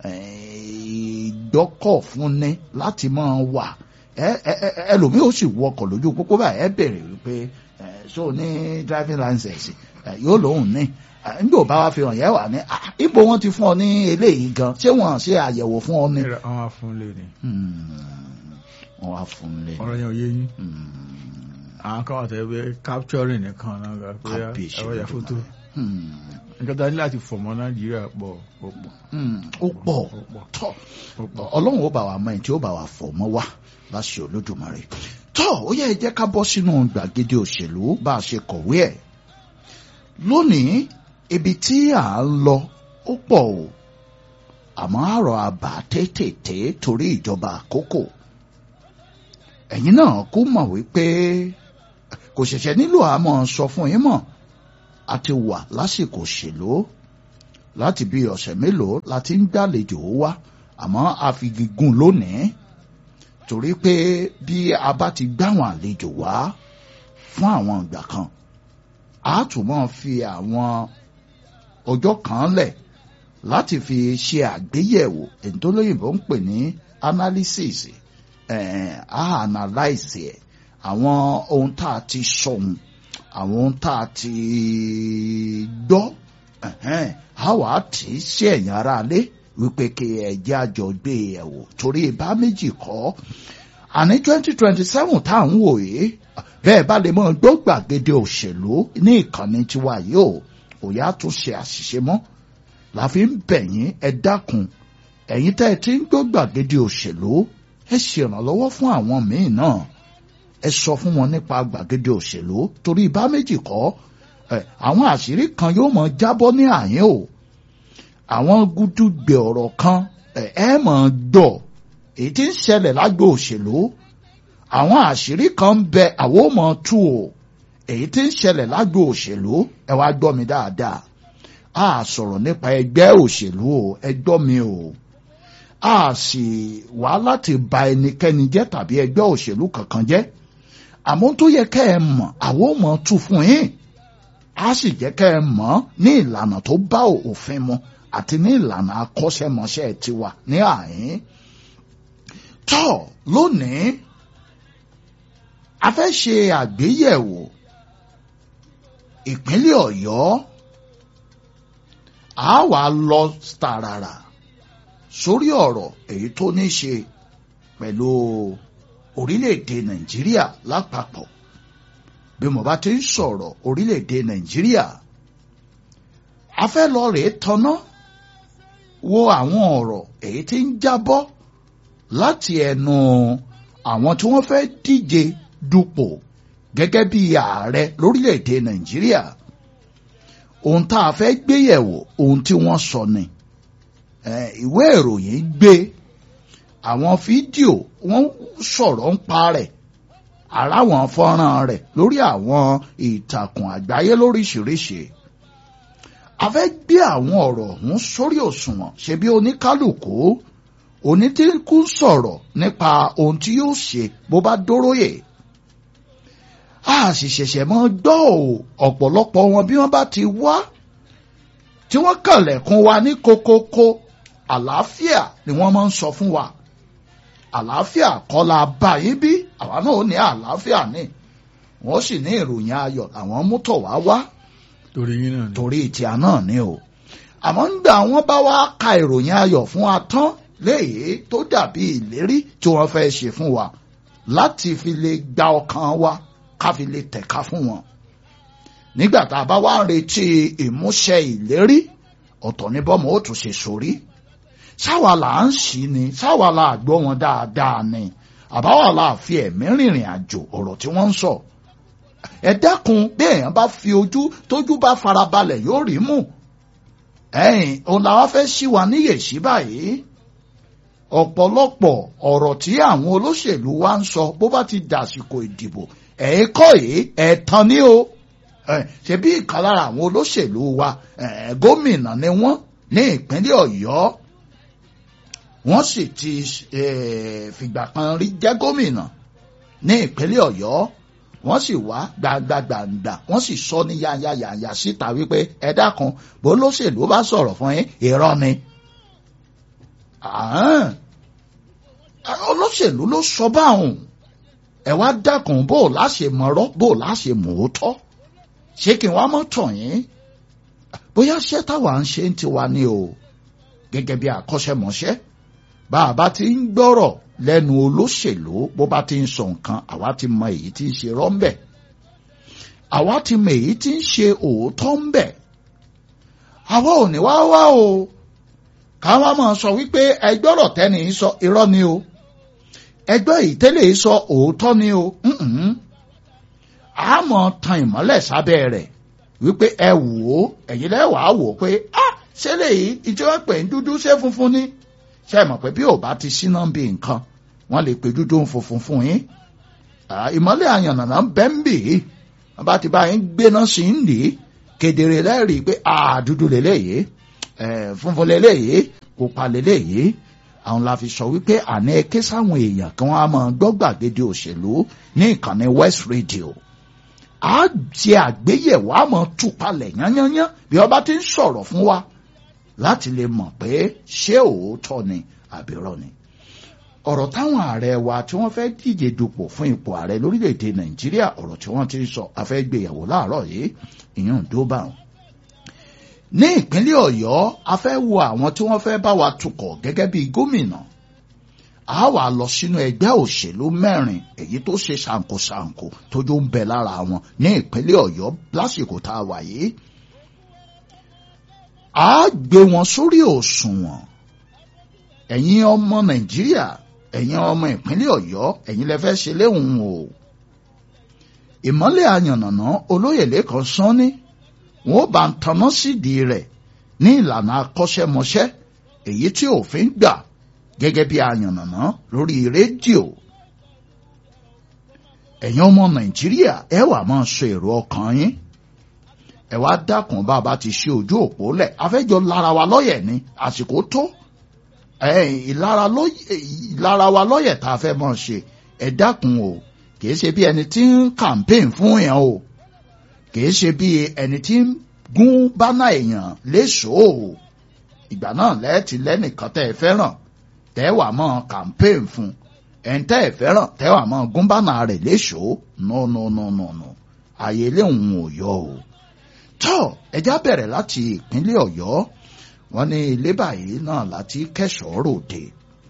eh, ìgbọ́kọ̀ fúnni láti máa wà ẹ- ẹ- ẹ- ẹlòmíì ó sì wọkọ̀ lójú pópó báyìí ẹ bèrè wípé ẹ, so ní driving license ẹ, yóò lóhùn ní ẹ, nígbà ò bá wá fi hàn yẹn wà ní "Ah, ibo wọn ti fún ọ ní eléyìí gan ṣé wọn ṣe àyẹ̀wò fún ọ ní. àwọn afúnlé ni Hmm, wọn wá fún un lé ọ̀rọ̀ yẹn ò yé yín Hmm, àwọn kan wà tẹ́ pé capturing nìkan náà gba pé Kábíyèsí ẹ̀rọ yà fótó hmm, nǹkan tá a ní láti fọ̀ mọ́ nàìjíríà pọ̀ ó pọ̀ hmm, ó pọ̀ ó pọ̀ tọ́ ó pọ̀ ọlọ́run ó bá wa mọ ẹni tí ó bá wa fọ̀ mọ́ wá láṣẹ olódùmarè tọ́ ó yẹ ẹ jẹ́ ká bọ́ sínú gbàgede òṣèlú bá a ṣe kọ̀wé ẹ̀ lónìí ibi tí à ń lọ ó pọ̀ o àmọ́ àrò àbá tètè torí ìjọba àkókò ẹ̀yin náà kú mọ̀ wípé kò ṣẹ̀ṣẹ̀ nílò àmọ́ sọ fún yín mọ̀ a ti wà lásìkò òṣèlú láti bí ọ̀sẹ̀ mélòó la ti ń gbàlejò wá àmọ́ a fi gígùn lónìí torí pé bí a bá ti gbáwọn àlejò wá fún àwọn ìgbà kan a tún máa fi àwọn ọjọ́ kan lẹ̀ láti fi ṣe àgbéyẹ̀wò èyí tó lóyìnbó ń pè ní analysis eh, a analyse ẹ̀ àwọn ohun tá a ti sọ̀hún àwọn ohun tá a ti gbọ́ ẹ̀hẹ́n, a wà á tì í sí ẹ̀yìn ara lé wípé kí ẹ̀jẹ̀ àjọ gbé e wò torí bá méjì kọ́ àní twenty twenty seven tá à ń wò yìí bẹ́ẹ̀ bá lè mọ gbọ́ gbàgede òṣèlú ní ìkànnì tiwa yìí o òyà tún ṣe àṣìṣe mọ́ la fi ń bẹ̀ yín ẹ dákun ẹ̀yin tẹ́ ẹ ti ń gbọ́ gbàgede òṣèlú ẹ ṣèrànlọ́wọ́ fún àwọn míì náà ẹ sọ fún wọn nípa gbàgede òṣèlú torí bá méjì kọ́ ẹ àwọn àṣírí kan yóò mọ jábọ́ ní àyín o àwọn gúdúgbẹ ọ̀rọ̀ kan ẹ ẹ mọ̀ ọ́ gbọ́ èyí tí ń ṣẹlẹ̀ lágbo òṣèlú àwọn àṣírí kan ń bẹ àwọn ò mọ̀ ọ́ tú o èyí tí ń ṣẹlẹ̀ lágbo òṣèlú ẹ wá gbọ́ mi dáadáa a sọ̀rọ̀ nípa ẹgbẹ́ òṣèlú o ẹ gbọ́ mi o a sì wá láti ba ẹnikẹ́ni jẹ́ tàbí ẹgbẹ́ òṣèlú kankan jẹ́ àmọ́ tó yẹ kẹ́ ẹ mọ̀ àwọn ò mọ̀ tú fún yín a sì jẹ́ kẹ́ ẹ mọ̀ ní ìlànà tó bá òfin mu àti ní ìlànà akọ́ṣẹ́mọṣẹ́ tiwa ní àyín tọ́ lónìí a fẹ́ ṣe àgbéyẹ̀wò ìpínlẹ̀ ọ̀yọ́ a wà lọ tààràrà sórí ọ̀rọ̀ èyí tó ní ṣe pẹ̀lú orílẹ̀-èdè nàìjíríà lápapọ̀ bí mo bá ti ń sọ̀rọ̀ orílẹ̀-èdè nàìjíríà a fẹ́ lọ rèé tanná wo àwọn ọ̀rọ̀ èyí tí ń jábọ́ láti ẹnu àwọn tí wọ́n fẹ́ díje dupò gẹ́gẹ́ bí ààrẹ lórílẹ̀‐èdè nàìjíríà ohun tá a fẹ́ gbé yẹ̀wò ohun tí wọ́n sọ ni ìwé ìròyìn gbé àwọn fídíò wọ́n sọ̀rọ̀ ń pa rẹ̀ ara wọn fọ́nrán rẹ̀ lórí àwọn ìtàkùn àgbáyé lóríṣiríṣi a fẹ́ gbé àwọn ọ̀rọ̀ ọ̀hún sórí òṣùwọ̀n ṣe bí oníkálukú onítìkú sọ̀rọ̀ nípa ohun tí yóò ṣe bó bá dóróyè a sì ṣẹ̀ṣẹ̀ mọ́ gbọ́ ò ọ̀pọ̀lọpọ̀ wọn bí wọ́n bá ti wá tí wọ́n kànlẹ̀kùn wa ní kokoko àlàáfíà ni wọ́n máa ń sọ fún wa àlàáfíà kọ́ la bá yín bí àwa náà ò ní àlàáfíà ní wọ́n sì ní ìròyìn ayọ̀ àwọn mútọ̀ wá wá torí yín náà ni. torí ìtìá náà ni o àmọ́ ńgbà wọ́n bá wá ka ìròyìn ayọ̀ fún wa tán léyìí tó dàbí ìlérí tí wọ́n fẹ́ ṣe fún wa láti fi lè gba ọkàn wa ká fi lè tẹ̀ka fún wọn. nígbà tá a bá wá ń retí ìmúṣẹ ìlérí ọ̀tọ̀ ní bọ́mọ ó tún ṣe sórí. sáwa là ń ṣí ni sáwa là gbọ́ wọn dáadáa ni àbáwá là fi ẹ̀mí rìnrìn àjò ọ̀rọ̀ tí wọ́n ń sọ. ẹ dákun bí èèyàn bá fi ojú tójú bá farabalẹ̀ yóò rí mú. ẹ̀yìn òun làwọn fẹ́ ṣí wa níyèsí báyìí ọ̀pọ̀lọpọ̀ ọ̀rọ̀ tí àwọn olóṣèlú wa ń sọ bó bá ti dàsìkò ìdìbò ẹ̀ẹ́kọ́ yìí ẹ̀ẹ̀tàn ni o ṣe bí ìkan lára àwọn olóṣèlú wa gómìnà ni wọ́n ní ìpínlẹ̀ ọ̀yọ́ wọ́n sì ti fìgbà kan rí jẹ́ gómìnà ní ìpínlẹ̀ ọ̀yọ́ wọ́n sì wá gbàgbàgbàgbà wọ́n sì sọ ní yáyáyáyá síta wípé ẹ dákun bó lóṣèlú bá sọ̀rọ̀ fún yín irọ́ ni olóṣèlú ló sọ báwọn ẹ wá dákun bó o láṣẹ mọ̀rọ̀ bó o láṣẹ mòótọ́ ṣé kí n wá mọ́ tàn yín bóyá ṣé táwa ń ṣe ń tiwa ni o gẹ́gẹ́ bí àkọ́ṣẹ́mọṣẹ́ bá a bá ti ń gbọ́rọ̀ lẹ́nu olóṣèlú bó bá ti ń sọ nǹkan àwa ti mọ èyí tí ń ṣe rọ́ńbẹ̀ àwa ti mọ èyí tí ń ṣe òótọ́ ń bẹ̀ àwa ò ní wá wá o káwa máa sọ wípé ẹgbọ́rọ̀ tẹ́ni sọ irọ́ ni o ẹgbẹ́ ìtẹ́lẹ̀ sọ òótọ́ ni o a mọ̀ tan ìmọ́lẹ̀ sábẹ́ rẹ̀ wípé ẹ wò ó ẹ̀yin lẹ́wàá wò ó pé a ṣé lèyí ìjọba pè ń dúdú ṣé funfun ni ṣe mọ̀ pé bí ò bá ti síná bí nǹkan wọ́n lè pe dúdú ń funfun fún yín ìmọ́lẹ̀ àyànnànà ń bẹ́ ń bì í wọ́n bá ti bá yín gbéná sí ń lè kedere lẹ́rìí pé a dúdú lélẹ́yìí funfun lélẹ́yìí pupa lélẹ́yìí àwọn la fi sọ wípé àní ẹ ké sáwọn èèyàn kí wọ́n á máa gbọ́ gbàgede òṣèlú ní ìkànnì West Radio a ṣe àgbéyẹ̀wò àmọ́ túpalẹ̀ yányányán bí ọba ti ń sọ̀rọ̀ fún wa láti lè mọ̀ pé ṣé òótọ́ ni àbírọ́ ni ọ̀rọ̀ táwọn ààrẹ wa tí wọ́n fẹ́ díje dupò fún ipò ààrẹ lórílẹ̀‐èdè Nàìjíríà ọ̀rọ̀ tí wọ́n ti ń sọ afẹ́gbéyàwó láàárọ̀ yìí ìyún dóbà wọn ní ìpínlẹ̀ ọ̀yọ́ a fẹ́ wo àwọn tí wọ́n fẹ́ bá wa tukọ̀ gẹ́gẹ́ bí gómìnà a wà lọ sínú ẹgbẹ́ òṣèlú mẹ́rin èyí tó ṣe ṣàǹkóṣàǹkó tójú ń bẹ lára wọn ní ìpínlẹ̀ ọ̀yọ́ lásìkò tá a wà yìí a gbé wọn sórí òṣùwọ̀n ẹ̀yin ọmọ nàìjíríà ẹ̀yin ọmọ ìpínlẹ̀ ọ̀yọ́ ẹ̀yin lẹ fẹ́ ṣe léhùn o ìmọ́lẹ̀ àyànnàná olóyè lẹ́kọ̀ọ́ sanni wọn ó bá ń tanná sídìí rẹ̀ ní ìlànà akọ́ṣẹ́mọṣẹ́ èyí tí òfin gbà gẹ́gẹ́ bí àyànnàná lórí rédíò ẹ̀yin ọmọ nàìjíríà ẹ wà máa sọ èrò ọkàn yín ẹ wá dákun bá a bá ti ṣe ojú òpó lẹ̀ afẹ́jọ́ lára wa lọ́yẹ̀ ni àsìkò tó ìlara wa lọ́yẹ̀ tá a fẹ́ máa ṣe ẹ dákun o kìí ṣe bí ẹni tí ń campaign fún yẹn o kìí ṣe bí ẹni tí ń gún bánà èèyàn léṣòó ìgbà náà lẹ́ẹ̀tì lẹ́nìkan tẹ́ ẹ fẹ́ràn tẹ́ wà mọ́ campaign fún ẹ̀ńtẹ́ ẹ̀ fẹ́ràn tẹ́wàá mọ́ gúnbánà rẹ̀ léṣòó no no no no no ààyè léhùn ò yọ o tọ́ ẹja bẹ̀rẹ̀ láti ìpínlẹ̀ ọ̀yọ́ wọ́n ní ilé báyìí náà láti kẹ́sọ̀ọ́ ròde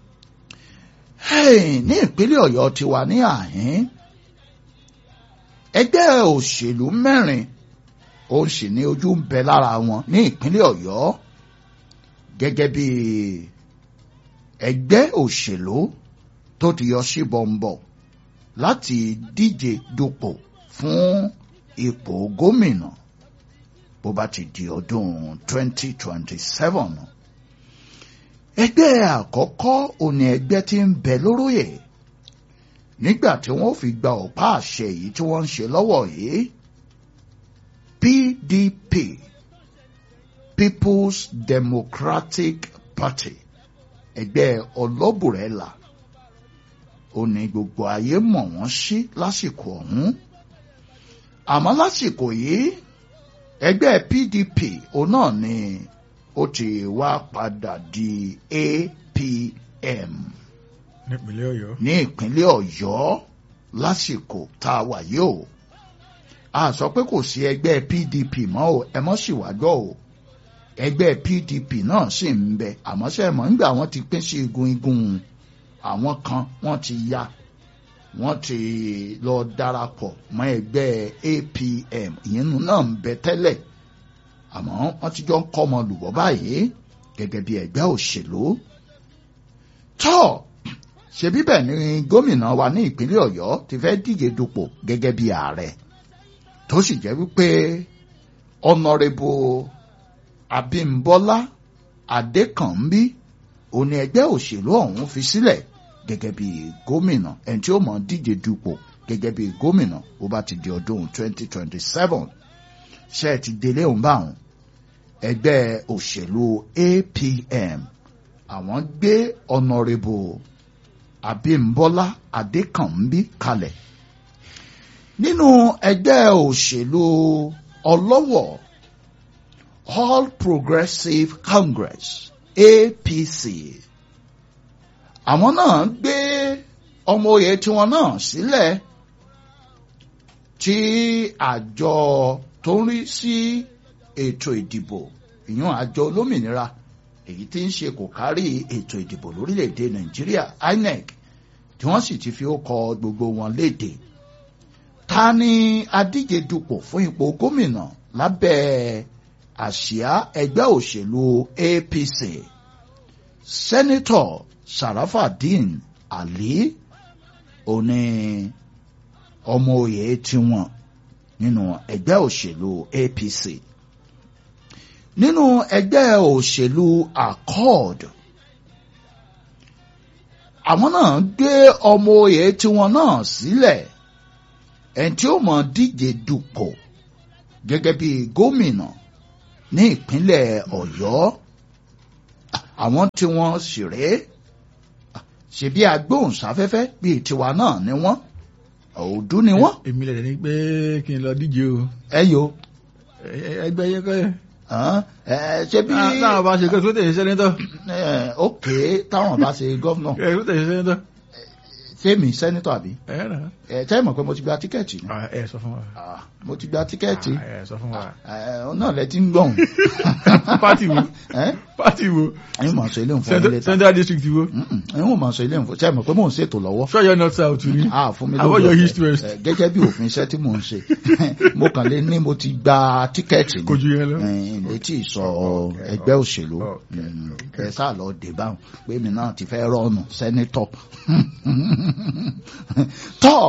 ní ìpínlẹ̀ ọ̀yọ́ ti wà ní àhín ẹgbẹ́ òṣèlú mẹ́rin ó sì ní ojú ń bẹ lára wọn ní ìpínlẹ̀ ọ̀yọ́ gẹ́gẹ́ bí ẹgbẹ́ òṣèlú tó ti yọ sí bọ̀m̀bọ̀ láti díje dupò fún ipò gómìnà bó bá ti di ọdún 2027 ẹgbẹ́ àkọ́kọ́ òní ẹgbẹ́ tí ń bẹ lóróyè nígbà tí wọ́n fi gba ọ̀pá àṣẹ yìí tí wọ́n ń ṣe lọ́wọ́ yìí PDP People's Democratic Party ẹgbẹ́ ọlọ́bùrẹ́là ó ní gbogbo ayé mọ̀ wọ́n sí lásìkò ọ̀hún àmọ́ lásìkò yìí ẹgbẹ́ PDP òun náà ni ó ti wá padà di APM nípínlẹ̀ ọ̀yọ́. ní ìpínlẹ̀ ọ̀yọ́ lásìkò tá a wà yìí o a sọ pé kò sí ẹgbẹ́ PDP mọ́ o ẹ mọ́ sì wá gbọ́ o ẹgbẹ́ PDP náà sì ń bẹ àmọ́ ṣe mọ̀ nígbà wọ́n ti pín sí igun igun àwọn kan wọ́n ti ya wọ́n ti lọ darapọ̀ mọ́ ẹgbẹ́ APM ìyẹn náà ń bẹ tẹ́lẹ̀ àmọ́ wọ́n ti jọ ń kọ́ ọmọ lùbọ́ báyìí gẹ́gẹ́ bí ẹgbẹ́ òṣèlú tọ́ ṣebí bẹ́ẹ̀ ni gómìnà wa ní ìpínlẹ̀ ọ̀yọ́ ti fẹ́ díje dupò gẹ́gẹ́ bí ààrẹ tó sì jẹ́ wípé ọ̀nàrẹ́bù abímbọ́lá adékànbí òní ẹgbẹ́ òṣèlú ọ̀hún fi sílẹ̀ gẹ́gẹ́ bí gómìnà ẹni tí ó mọ̀ díje dupò gẹ́gẹ́ bí gómìnà ó bá ti di ọdún 2027 ṣe ti délé òun bá wọn ẹgbẹ́ òṣèlú APM àwọn gbé ọ̀nàrẹ́bù Abímbọ́lá Adékànbí kalẹ̀ nínú ẹgbẹ́ òṣèlú ọlọ́wọ̀ All Progressive Congress APC àwọn náà gbé ọmọ oyè tiwọn náà sílẹ̀ tí àjọ tó ń rí sí ètò ìdìbò ìyún àjọ olómìnira èyí tí ń ṣe kò kárí ètò ìdìbò lórílẹ̀‐èdè nàìjíríà INEC tí wọ́n sì ti fi ó kọ gbogbo wọn léde ta ni adíje dupò fún ipò gómìnà lábẹ́ àsíá ẹgbẹ́ òṣèlú APC sẹ́nitọ̀ Sarafadeen Ali òní ọmọ oyè tiwọn nínú ẹgbẹ́ òṣèlú APC nínú ẹgbẹ́ òṣèlú accord àwọn náà gbé ọmọ oyè tiwọn náà sílẹ̀ ẹni tí ó mọ̀ díje dupò gẹ́gẹ́ bí gómìnà ní ìpínlẹ̀ ọ̀yọ́ àwọn tí wọ́n sì rèé ṣebí agbóhùnsáfẹ́fẹ́ bíi tiwa náà ni wọ́n òòdú ni wọ́n. èmi lè ní pé kí n lọ díje o. ẹ yo. ẹgbẹ́ yẹn kọ́ yẹn ẹ ṣe bí. táwọn bá ṣe kó tó tẹ̀sí sẹ́nitọ́. ok táwọn bá ṣe gọ́fúnà. ẹ tó tẹ̀sí sẹ́nitọ́. sẹ́mi sẹ́nitọ́ àbí. ẹ rà. ẹ tẹ́ mọ̀ pé mo ti gba tíkẹ́ẹ̀tì ni. ẹ sọ fún wa. mo ti gba tíkẹ́ẹ̀tì. ẹ sọ fún wa. ọ náà lẹ ti ń gbọ̀n. pátì wo pátì wo. ẹ̀yin mọ̀ sọ ilé ìfọ̀ ilé ta. central district wo. ẹ̀yin mọ̀ sọ ilé ìfọ̀ sẹ́mi pé mò ń ṣètò lọ́wọ́. sọ́yọ́ north south ni. a fún mi àbọ̀ lóògùn yọ east west. gẹ́gẹ́ bí òfin iṣẹ́ tí mò ń ṣe mo kàn lè ní mo ti gba tíkẹ́ẹ̀tì ni kò ju yẹn lọ. létí ìsọ ẹgbẹ́ òṣèlú ẹ sáà lọ dé báwọn pé mi náà ti fẹ́ rọ́ọ̀nù sẹ́nitọ̀ tọ́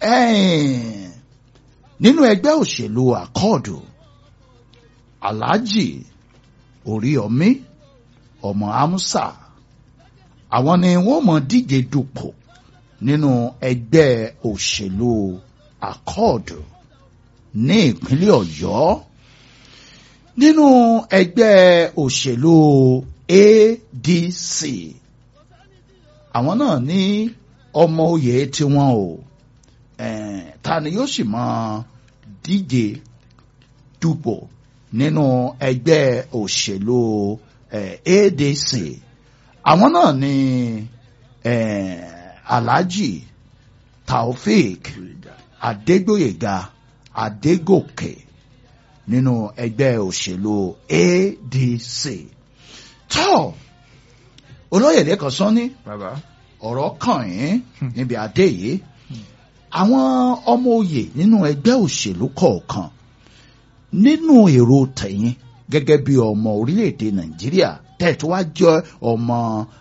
nínú ẹgbẹ́ òṣèlú àkọọ̀dù alhaji oríyọmí ọmọ amúsà àwọn ni wọ́n mọ̀ díje dupò nínú ẹgbẹ́ òṣèlú àkọọ̀dù ní ìpínlẹ̀ ọ̀yọ́ nínú ẹgbẹ́ òṣèlú ADC àwọn náà ní ọmọ oyè tiwọn o ta ni yóò sì máa díje dupò nínú ẹgbẹ́ òṣèlú ADC àwọn náà ní alhaji taofik adégbòyèga adégòkè nínú ẹgbẹ́ òṣèlú adc tó olóyè lẹ́kọ̀ọ́ sọ́ni bàbá ọ̀rọ̀ kàn yín níbi adé yìí àwọn ọmọ òye nínú ẹgbẹ́ òṣèlú kọ̀ọ̀kan nínú èrò tẹ̀yìn gẹ́gẹ́ bí ọmọ orílẹ̀-èdè nàìjíríà tẹ̀tù wá jẹ́ ọmọ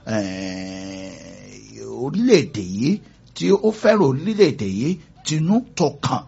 eh, orílẹ̀-èdè yìí tí ó fẹ́ràn orílẹ̀-èdè yìí tinú tọkàn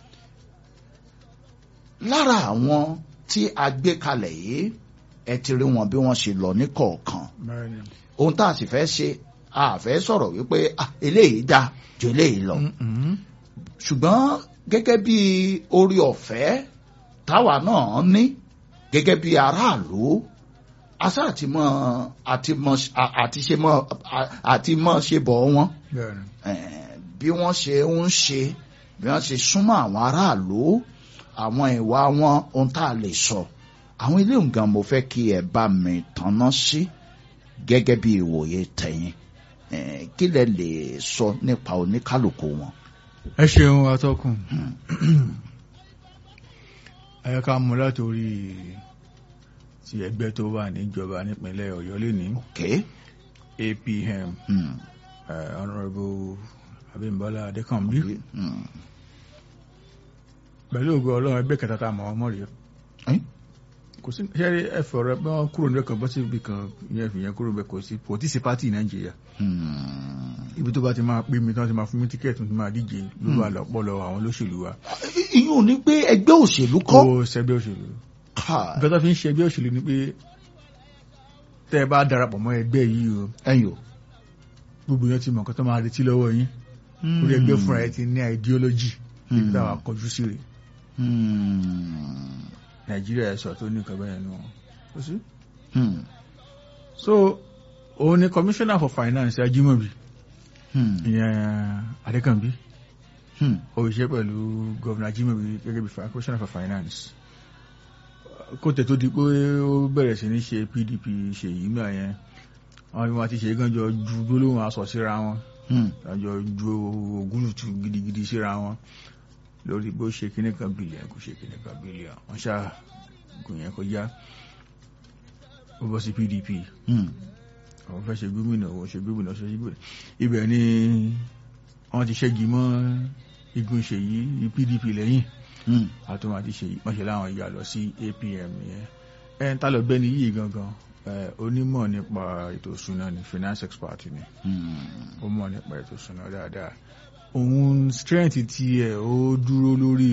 lára àwọn tí a gbé kalẹ̀ yìí ẹ ti rí wọn bí wọ́n ṣe lọ ní kọ̀ọ̀kan bẹ́ẹ̀ni ohun tá a sì fẹ́ ṣe a fẹ́ sọ̀rọ̀ wípé ah, eléyìí dáa ju eléyìí lọ ṣùgbọ́n gẹ́gẹ́ bí orí ọ̀fẹ́ táwa náà ní gẹ́gẹ́ bí aráàlú asá àti mọ àti mọ àti ṣe mọ àti mọ ṣe bọ̀ wọ́n bẹ́ẹ̀ni eh, bí wọ́n ṣe ń ṣe bí wọ́n ṣe súnmọ́ àwọn aráàlú àwọn ìwà wọn ohun tá a lè sọ àwọn ilé nǹkan mo fẹ́ kí ẹ bá mi tanná sí gẹ́gẹ́ bí ìwòye tẹ̀yìn Eh, kí lẹ lè sọ nípa oníkálukú wọn. ẹ ṣeun atọ́kùn ẹ ká mú látòrí ti ẹgbẹ́ tó wà níjọba nípínlẹ̀ ọ̀yọ́ lẹ́ni Okay. apm Hmm. eh, honourable abimbola adekanbi Hmm. pẹ̀lú ògo ọlọ́run ẹgbẹ́ kẹta tá a mọ̀ ọmọ rẹ̀ Eh? kò sí ṣẹ́rí ẹ̀fọ́ rẹ bí wọ́n kúrò níbẹ̀ kan bọ́ sí ibi kan ìyẹn fi yẹn kúrò níbẹ̀ kò sí kò tí sí pátì nàìjíríà Hmm. ibi tó bá ti máa pè mí tí wọ́n ti máa fún mi tíkẹ́ẹ̀tì tí máa díje lórí àlọ́pọ̀lọ́ àwọn olóṣèlú wa ìyún ò ní pé ẹgbẹ́ òṣèlú kọ́. kó sẹ́gbẹ́ òṣèlú Káà, nǹkan tó fi ń ṣe ẹgbẹ́ òṣèlú ni pé tẹ́ ẹ bá darapọ̀ mọ́ ẹgbẹ́ yìí o ẹ̀yin o. gbogbo yẹn ti mọ̀ nǹkan tó máa retí lọ́wọ́ yín orí ẹgbẹ́ fúnra ẹ ti ní ideology ibi táwa kọjú sí rè Hmm. nàìjíríà ẹ̀ sọ tó ní nǹkan bẹ́ẹ̀ nù ó sí. Hmm. so òun ni commissioner for finance ajimobi Hmm. ìyẹn adékànbí Hmm. ó ṣiṣẹ́ pẹ̀lú governor ajimobi gẹ́gẹ́ bí fi- commissioner for finance kó tẹ̀ tó di pé ó bẹ̀rẹ̀ sí ní ṣe pdp ṣèyí gbà yẹn àwọn ìwọ̀n àti ṣèyí gan jọ ju gbólóhùn aṣọ síra wọn Hmm. àjọ ju ògúlùtù gidigidi síra wọn lórí bó ṣe kíní kan bílíọ̀n kò ṣe kíní kan bílíọ̀n wọ́n ṣáà gùn yẹn kọjá ó bọ́ sí pdp Hmm. àwọn fẹ́ ṣe gómìnà òun ṣe gómìnà ṣe gómìnà ibẹ̀ ni wọ́n ti ṣẹ́gi mọ́ igun ṣèyí pdp lẹ́yìn Hmm. àtúnwò àti ṣèyí wọ́n ṣe láwọn ìyá lọ sí apm yẹn ẹ̀ ń tálọ̀ bẹ́ni yìí gangan ẹ̀, onímọ̀ nípa ètò ìṣúná ni finance expert ni Hmm. ó mọ̀ nípa ètò ìṣúná dáadáa òun strength ti ẹ̀ ó dúró lórí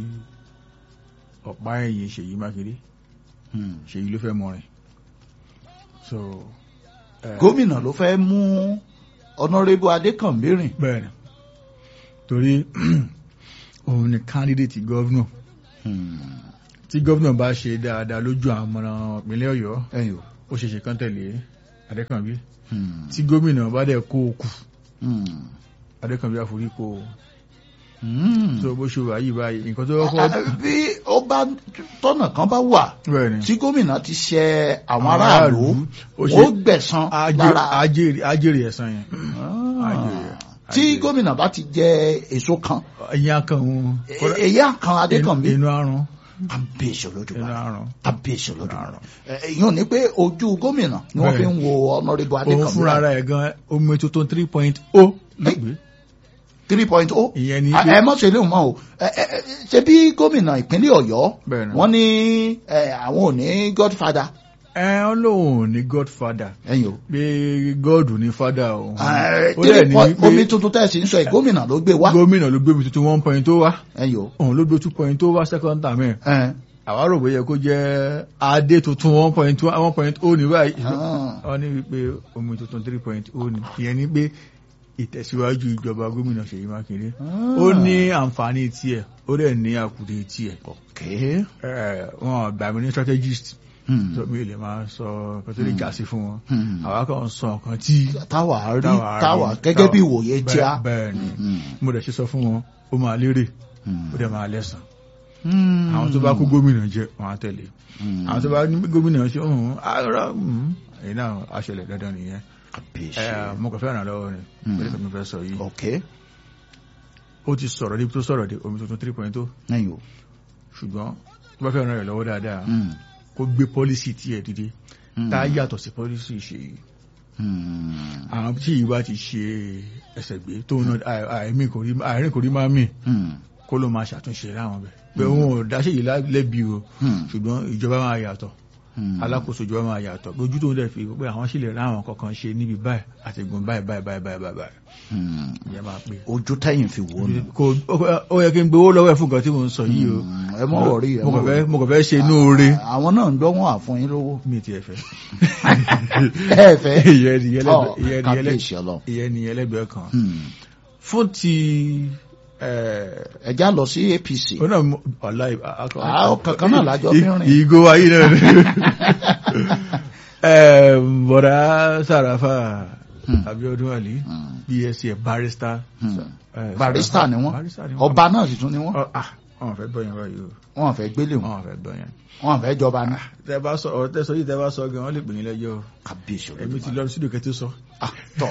ọ̀pá ẹ̀yìn ṣèyí mákindé Hmm. ṣèyí ló fẹ́ mọ̀rin so ẹ̀, gómìnà ló fẹ́ mú ọ̀nàrẹ́bù adékànbí rìn. bẹ́ẹ̀ ni torí òun ni candidate governor Hmm. tí governor bá ṣe dáadáa lójú àwọn ọmọ ìpínlẹ̀ ọ̀yọ́ ẹ̀yin o. ó ṣe ṣe kán tẹ̀lé adékànbí Hmm. tí gómìnà bá dẹ̀ kó o kù Hmm. adékànbí àforí kó o Hmm. tó bó ṣe wà yìí báyìí nǹkan tó Ah, kọ́ bí ó bá tọ́nà kan bá wà bẹ́ẹ̀ ni tí gómìnà ti ṣe àwọn Àwọn aráàlú aráàlú, ó ó ṣe- gbẹ̀san ajé- lára ajé- ajérè ẹ̀sán yẹn Ah. ajérè tí ajérè. gómìnà bá ti jẹ èso kan ìyá kan òun e- èyí àkàn adékànbí inú àrùn kábíyèsí inú olódùmarè àrùn kábíyèsí olódùmarè èyàn ní pé ojú gómìnà ni wọ́n Bẹ́ẹ̀. fi ń wo ọ̀nàrẹ́bù òun adékànbí fúnra rẹ̀ gan omi tuntun three point o lọ́gbẹ̀ẹ́ three point oh ìyẹn ni Ah, pé- ẹ mọ̀ ṣe lè mọ̀ o Ẹ- ẹ- ẹ, ṣe bí gómìnà ìpínlẹ̀ ọ̀yọ́ Bẹ́ẹ̀ ni. wọ́n ní ẹ, àwọn ò ní godfather ẹ ọ lóun ní godfather ẹ̀yin o. pé god ní father òun Ẹ, ó dẹ̀ three ní point- wípé omi tuntun tẹ̀sí ń sọ ẹ̀ gómìnà ló gbé wá gómìnà ló gbé mi tuntun one point tó wá ẹ̀yin o. òun ló gbé two point tó wá second term ẹ̀ Ẹ, àwa rò bóyá kó jẹ́ adé tuntun one point one point o ní báyìí ah, wọ́n ní wípé omi tuntun three point o ní ìyẹn ni pé ìtẹ̀síwájú ìjọba gómìnà Ṣèyí Mákindé ah. ó ní àǹfààní tiẹ̀ ó dẹ̀ ní àkùdé tiẹ̀ Okay. ẹ̀ wọ́n gbà mí ní strategist Hmm. tó mi lè máa sọ nǹkan tó lè jà sí fún wọn Hmm. àwa kan sọ nǹkan tí táwa rí táwa rí, táwa gẹ́gẹ́ táwa- bí ìwòye tí a. bẹ́ẹ̀- bẹ́ẹ̀ ni Hmm. mo dẹ̀ ṣe sọ fún wọn ó máa lérè Hmm. ó dẹ̀ máa lẹ́sàn Hmm. àwọn tó bá kó gómìnà jẹ wọn á tẹ̀lé Hmm. àwọn tó bá ní gómìnà ṣe ọ̀hún àárọ̀ èyí náà àṣẹlẹ̀ dandan nìyẹn kábíyèsí ẹ mo kàn fẹ́ ràn lọ́wọ́ ni Hmm. pẹ̀lú kan mo fẹ́ sọ yìí ok ó ti sọ̀rọ̀ níbi tó sọ̀rọ̀ dé omi tuntun three point two ẹ̀yin o ṣùgbọ́n tó bá fẹ́ ràn rẹ̀ lọ́wọ́ dáadáa Hmm. kó gbé pọ́lísì tiẹ̀ dìde Hmm. tá a yàtọ̀ sí pọ́lísì ṣe yìí Hmm. àwọn tí yìí bá ti ṣe ẹsẹ̀ gbé tó ń náà àìmí kò rí àìrìn kò rí máa mì Hmm. kó ló máa ṣàtúnṣe láwọn bẹ̀ pé òun ò dáṣẹ́ yìí lẹ́bi o Hmm. ṣùgbọ́n ìjọba máa yàtọ̀ Hmm. alákòóso ìjọba máa yàtọ̀ lójú tó ń dẹ̀ fi pé àwọn sì lè rá àwọn kankan ṣe níbi báyìí àti gbọ̀n báyìí báyìí báyìí báyìí báyìí báyìí Hmm. ìyẹn máa pè ojú tẹ́yìn fi wò nù. kò ó yẹ kí n gbowó lọ́wọ́ ẹ̀ fún nǹkan tí mo ń sọ yìí o Hmm. ẹ mọ̀ wọ̀rí ẹ mo mọ̀ kàn fẹ́ wọ̀rí. mo kàn fẹ́ ṣe inú oore àwọn náà ń gbọ́ wọn àfún yín lówó. mi ti ẹ̀ fẹ́ ẹ fẹ́. ìyẹn ni ìyẹn Ọ, lẹ́gbẹ̀ẹ́- ìyẹn ni ìyẹn kábíyèsí lẹ́gbẹ̀ẹ́- ọlọ́run. ìyẹn ni ẹlẹ́gbẹ̀ẹ́ kan Hmm. fún ti ẹ̀ ẹ já lọ sí APC. ó náà mú- ọ̀la Ah, kankan náà lájọ fi ń rìn. ìgò ayé náà ni Ẹ̀, bọ̀dá sàràfà Hmm. Abíọ́dún Ali Hmm. bsc barrister Hmm. ẹ̀, barista ni wọ́n barrister ni wọ́n ọba náà sì tún ni wọ́n Ọ, ah, wọn fẹ́ gbọ́ yẹn báyìí o wọn fẹ́ gbélé wọn wọn fẹ́ gbọ́ yẹn wọn fẹ́ jọba ní. tẹ bá sọ ọ̀rọ̀ tẹ sọ yìí tẹ bá sọ gan wọn lè pè yín lẹ́jọ́ o kábíyèsí èmi ti lọ sí ìdòkè tó sọ Ah, tọ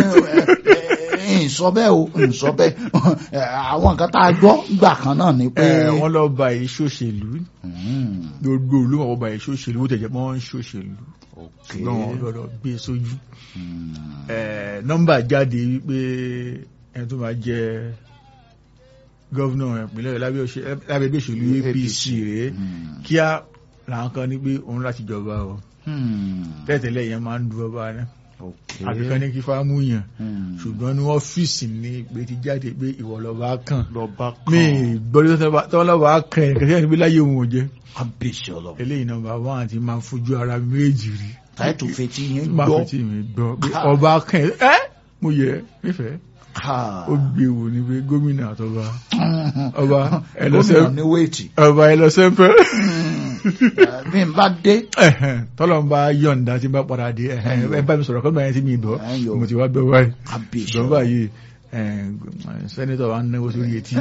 ẹ ẹ sọ bẹ́ẹ̀ o ń sọ bẹ́ẹ̀ Ẹ, àwọn nǹkan tá a gbọ́ gbà kan náà ni pé. ẹ wọn lọ ba èso òṣèlú Hmm. gbogbo olúmọ wọn ba èso òṣèlú ó tẹjẹ mọ ń ṣòṣèlú ok ṣùgbọ́n wọn gbọ́dọ̀ gbé sójú Hmm. ẹ nọ́mbà jáde wípé ẹni tó máa jẹ gọ́vnà ìpínlẹ̀ lábẹ́ òṣè- lábẹ́ ẹgbẹ́ òṣèlú APC rèé Hmm. kíá làwọn kan ní pé òun láti jọba o Hmm. tẹ́tẹ̀lẹ̀ yẹn máa ń du ọba ní ok àfikán ní kí fáámù yàn Hmm. ṣùgbọ́n ní ọ́fíìsì ní ìpè ti jáde pé ìwọ lọ́ba kàn lọ́ba mi kan gbọ́dọ̀ tọ́wọ́ lọ́ba kàn ẹ̀ kẹ́kẹ́ níbi láyé òun ò jẹ́ kábíyèsí ọlọ́run eléyìí nọ́mbà wọn àti máa fojú ara méjì rí táìtù fetí yín máa gbọ́ fi tí mi gbọ́ pé ọba kàn ẹ́ mo yẹ nífẹ̀ẹ́ Ha. ó gbé wò ní pé gómìnà àtọba ọba gómìnà ẹlọsẹ ní wéètì ọba ẹlọsẹ pẹ bí n bá dé tọ́lọ̀ ń bá yọ̀ǹda tí n bá padà dé ẹ̀hẹ́n, ẹ bá mi sọ̀rọ̀ kọ́ńtà yẹn tí mi gbọ́ Ẹ̀yọ̀. mo ti wá gbọ́ báyìí kábíyèsí ṣùgbọ́n ọlọ́run báyìí sẹ́nitọ̀ wa ń náwó sórí etí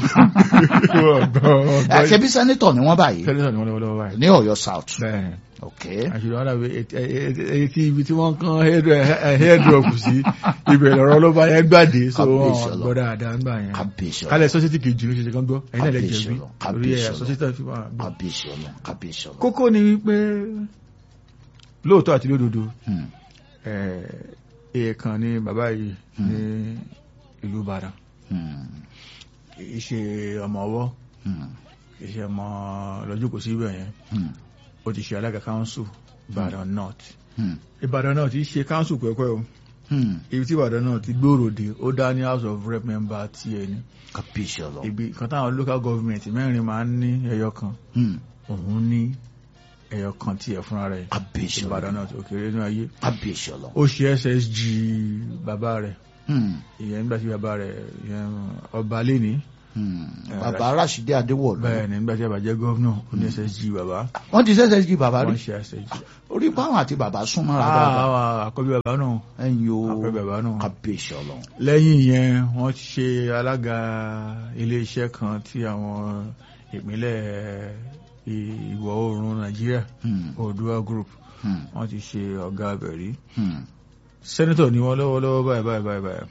ọgbọ́n Ẹ, ṣebí sẹ́nítọ̀ ni wọ́n báyìí sẹ́nitọ̀ ni wọ́n lọ́wọ́ lọ́wọ́ báyìí ní Ọ̀yọ́ South bẹ́ẹ̀ ok àṣírí wọn dàbí etí ibi tí wọ́n kán hairdrop sí ibẹ̀ lọ́rọ́ ló bá yẹn gbàdé so Kábíyèsí wọn Ọlọ́run. gbọ́ dáadáa ńgbà yẹn kábíyèsí ọlọ́run kálẹ̀ sọ́sítì kejì ló ṣe ṣe kán gbọ́ ẹ̀yin náà lè Kábíyèsí jẹ̀bi Ọlọ́run. torí ẹ̀ Kábíyèsí sọ́sítì fi wà gbọ́. kábíyèsí ọlọ́run kábíyèsí ọlọ́run. kókó ni wípé lóòótọ́ àti lódodo Hmm. èèkàn ni bàbá yìí ní ìlú Ìbàdàn Hmm. kì í ṣe ọmọ ọwọ́ Hmm. kì í ṣe ọmọ lọ́jọ́ kò sí ibẹ̀ yẹn Hmm. ó ti ṣe alága council Ìbàdàn North Hmm. Ìbàdàn North ti ṣe council pẹ́pẹ́ o Hmm. ibi tí Ìbàdàn náà ti gbòòrò dé ó dá ní House of Rep member tiẹ̀ ní kábíyèsí ọlọ́run. ibi kan táwọn local government mẹ́rin máa ń ní ẹyọ kan Hmm. òun ní ẹyọ kan tiẹ̀ fúnra rẹ̀ kábíyèsí Ìbàdàn ọlọ́run. náà tó kéré ní ayé kábíyèsí ọlọ́run. ó ṣe SSG bàbá rẹ̀ Hmm. ìyẹn nígbà tí bàbá rẹ̀ ìyẹn ọba lẹ́ni Hmm. bàbá Rashidi Adéwọ̀lú. bẹ́ẹ̀ ni nígbà tí bàbá jẹ́ gọ́vnà ó ní SSG bàbá wọ́n ti ṣẹ̀ṣẹ̀ jí bàbá wọ́n rí ṣe SSG. orí báwọn àti bàbá súnmọ́ra dáadáa. àwọn àkọ́bí bàbá náà ẹ̀yin o àkọ́bí bàbá náà kábíyèsí ọlọ́run. lẹ́yìn yẹn wọ́n ti ṣe alága iléeṣẹ́ kan tí àwọn ìpínlẹ̀ ìwọ̀ oòrùn Nàìjíríà Hmm. Oòduà Group Hmm. wọ́n ti ṣe ọ̀gá abẹ̀rí Hmm. sẹ́nitọ̀ ni wọ́n lọ́wọ́lọ́wọ́ báyìí báyìí báyìí báyìí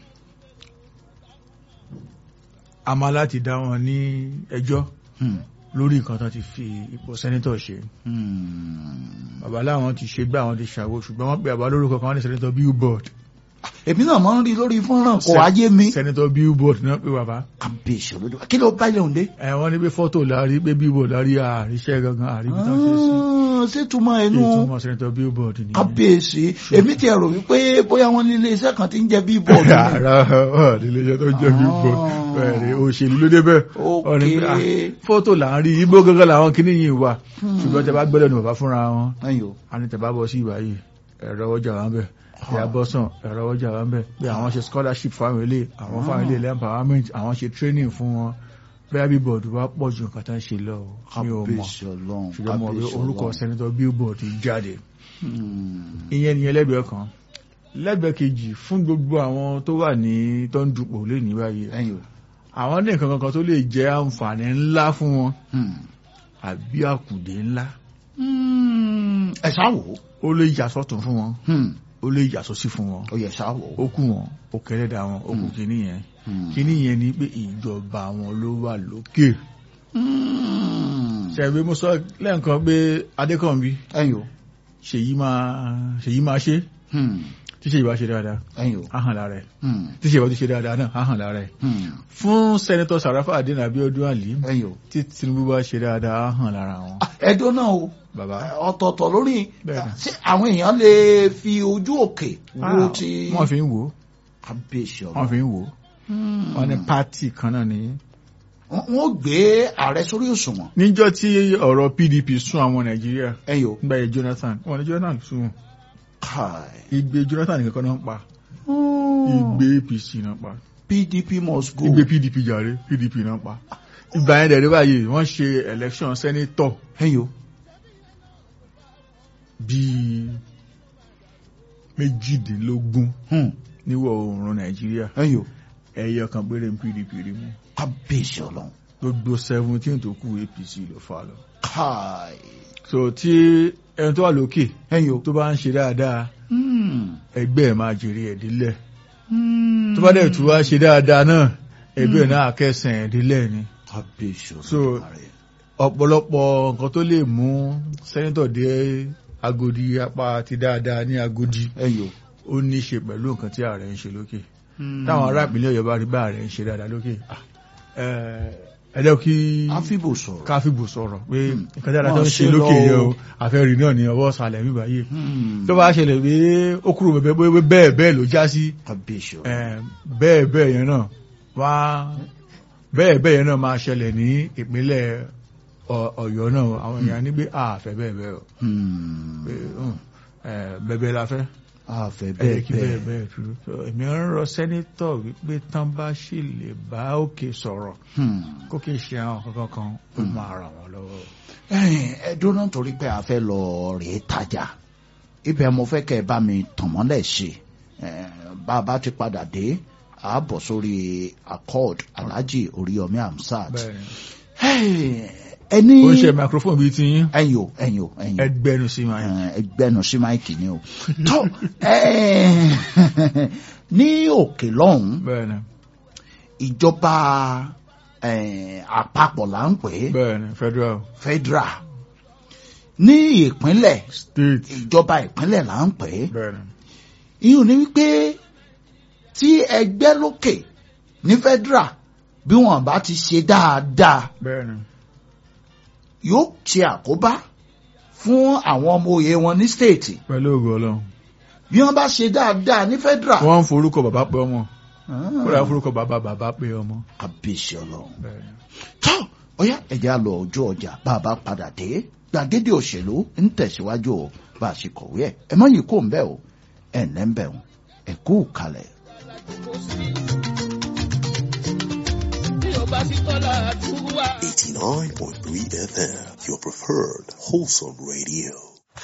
a máa láti dá wọn ní ẹjọ́ Hmm. lórí nǹkan tó ti fi ipò sẹ́nitọ̀ ṣe Hmm. bàbá láwọn ti ṣe gbé àwọn ti ṣàwó ṣùgbọ́n wọ́n pe àbá lórúkọ kan wọ́n ní sẹ́nitọ̀ billboard èmi náà máa ń rí lórí fọ́nrán kò ayé mi. sẹ́nitọ̀ billboard náà pé bàbá kábíyèsí olódò kí ló bá ilé òǹdé. ẹ wọ́n ní pé fọ́tò láàrí pé billboard láàrí àríṣẹ́ gangan àríbi tán ṣe sí ṣé túmọ̀ ẹnu ìtumọ̀ sẹ́nitọ̀ billboard ni kábíyèsí èmi ti ẹ̀rọ wípé bóyá wọ́n ní iléeṣẹ́ kan ti ń jẹ́ bíbọ̀dù. ara ọ̀ nílé iṣẹ́ tó jẹ́ billboard bẹ́ẹ̀ ni òṣèlú ló débẹ̀ Wọ́n ní pé, ah, ok fọ́tò láàrí igbó gangan làwọn kìíní yìí wà ṣùgbọ́n tẹ bá gbọ́dọ̀ ní bàbá fúnra wọn ẹ̀yin o a ní tẹ bá bọ́ sí ìgbà yìí ẹ̀rọ ọjà wa ń bẹ̀ ìyá bọ́sàn ẹ̀rọ ọjà wa ń bẹ̀ pé àwọn ṣe scholarship fáwọn ilé àwọn fáwọn ilé empowerment àwọn ṣe training fún wọn bẹ́ẹ̀ billboard wá pọ̀ ju nǹkan tá ń ṣe lọ o. mi ò mọ̀ kábíyèsí ọlọ́run ṣùgbọ́n mo rí kábíyèsí orúkọ ọlọ́run. sẹ́nitọ́ billboard jáde Hmm. ìyẹn nìyẹn lẹ́gbẹ̀ẹ́ kan lẹ́gbẹ̀ẹ́ kejì fún gbogbo àwọn tó wà ní tó ń dupò lé ní báyìí ẹ̀yin o. àwọn ní nǹkan kankan tó lè jẹ́ àǹfààní ńlá fún wọn Hmm. àbí àkùdé ńlá Hmm. ẹ ṣáà wò ó. ó lè yà sọ́tún fún wọn Hmm. ó lè yàtọ̀ sí fún wọn ó yẹ ṣáwọ̀ ó kù wọn ó kẹlẹ́dà wọn ó kù kíní yẹn kíní yẹn ni pé ìjọba wọn ló wà lókè ṣẹ̀gbé mo sọ lẹ́ǹkan pé adékànbí ẹ̀yin o ṣèyí máa ṣèyí máa ṣe tí ṣèyí bá ṣe dáadáa ẹ̀yin o á hàn lára ẹ̀ tí ṣèyí bá tún ṣe dáadáa náà á hàn lára ẹ̀ fún sẹ́nitọ́ sàràfà àdínà abiodun ali ẹ̀yin o. tí tinubu bá ṣe dáadáa á hàn lára wọn ẹ̀dọ́ náà o bàbá ọ̀tọ̀ọ̀tọ̀ lórí Bẹ́ẹ̀ni. ṣé àwọn èèyàn lè fi ojú òkè wo ti wọ́n fi ń wò ó kábíyèsí wọ́n ọ̀rọ̀ fi ń wò ó wọ́n ní pátì kan náà ní wọ́n gbé ààrẹ sórí òṣùwọ̀n níjọ́ tí ọ̀rọ̀ pdp sún àwọn nàìjíríà ẹ̀yin o. nígbà yẹn jonathan wọ́n ní jonathan sún wọn Kai. igbe jonathan nìkan kan náà ń pa igbe apc náà pa PDP must go. igbe pdp jàre pdp náà pa ìgbà yẹn dẹ̀rẹ́ báyìí wọ́n ṣe election senator ẹ̀yin o. bíi méjìdínlógún Hmm. níwọ̀ oòrùn nàìjíríà ẹ̀yin o. ẹyọ kan péré ní pdp rí mú kábíyèsí ọlọ́run. gbogbo seventeen tó kù apc ló fà lọ. Kai. so tí ẹni tó wà lókè ẹ̀yin o. tó bá ń ṣe dáadáa Hmm. ẹgbẹ́ ẹ̀ máa jèrè ẹ̀ dílẹ̀ Hmm. tó bá dẹ̀ tún wá ṣe dáadáa náà ẹgbẹ́ ẹ̀ náà kẹsàn ẹ̀ dílẹ̀ ni kábíyèsí So, ọlọ́run. ọ̀pọ̀lọpọ̀ nǹkan tó lè mú sẹ́nitọ̀ dé agodi apá ti dáadáa ní agodi ẹ̀yin o. ó ní í ṣe pẹ̀lú nǹkan tí ààrẹ ń ṣe lókè táwọn ará ìpínlẹ̀ ọ̀yọ́ bá rí bá ààrẹ ń ṣe dáadáa lókè ah, ẹ- ẹ jẹ́ kí àfibò sọ̀rọ̀. káfíbò sọ̀rọ̀ pé Hmm. nǹkan dáadáa tó Wọ́n ń ṣe ṣe lókè lọ yẹn o. o àfẹ́rí náà ní ọwọ́ ìsàlẹ̀ mi báyìí Hmm. tó bá ṣẹlẹ̀ pé ó kúrò bẹ́ẹ̀ bẹ́ẹ̀ bẹ́ẹ̀ bẹ́ẹ̀ ló já sí kábíyèsí ẹ, ọlọ́run. bẹ́ẹ̀ bẹ́ẹ̀ yẹn náà wá bẹ́ẹ̀ bẹ́ẹ̀ yẹn náà máa ṣẹlẹ̀ ní ìpínlẹ̀ Ọ- ọ̀yọ́ náà àwọn èèyàn ní pé àfẹ́ bẹ́ẹ̀ bẹ́ẹ̀ o Hmm. pé hùn, ẹ, bẹ́ẹ̀ la fẹ́ àfẹ́ ẹ jẹ́ bẹ́ẹ̀ kí bẹ́ẹ̀ bẹ́ẹ̀. bẹ́ẹ̀ tú So, èmi ń rọ sẹ́nítọ̀ wípé tán bá sì lè bá òkè sọ̀rọ̀ Hmm. kó kì í ṣe àwọn kankan kan ó máa ràn wọ́n lọ́wọ́. ẹ̀yin ẹ dúró torí pé a fẹ́ lọ rèé tajà ibẹ̀ mo fẹ́ kẹ́ ẹ bá mi tàn mọ́lẹ̀ ṣe Eh, bá a bá ti padà dé a bọ̀ sórí accord alhaji oríyọmí hamsat bẹ́ẹ̀ni Hey, ẹni ó ń ṣe microphone bíi ti yín ẹ̀yin o ẹ̀yin o ẹ̀yin o ẹgbẹ́nu sí máa yín. Eh, ẹgbẹ́nu sí máìkì ni o tó eh, ní òkè lọ́hùn bẹ́ẹ̀ni ìjọba eh, àpapọ̀ là ń pè é bẹ́ẹ̀ni federal federal ní ìpínlẹ̀ state ìjọba ìpínlẹ̀ là ń pè é bẹ́ẹ̀ni ìyún ni wípé tí ẹgbẹ́ lókè ní federal bí wọn bá ti ṣe dáadáa bẹ́ẹ̀ni yóò ṣe àkóbá fún àwọn ọmọ òye wọn ní state pẹ̀lú ògo ọlọ́run bí wọn bá ṣe dáadáa ní federal. wọ́n ń forúkọ bàbá pé ọmọ Ah, kódà forúkọ bàbá bàbá pé ọmọ. kábíyèsí ọlọ́run. bẹ́ẹ̀ni tó ọyá ẹ̀jẹ̀ á lọ ojú ọjà bá a bá padà dé gbàgede òṣèlú ń tẹ̀síwájú o bá a ṣe kọ̀wé ẹ̀ ẹ mọ̀ yìí kò ń bẹ̀ o ẹ̀ ǹlẹ́ ń bẹ̀ o ẹ̀ kú kalẹ̀. Bí o bá sí tọ́lá àdúrà. 89.3 FM, your preferred wholesome radio.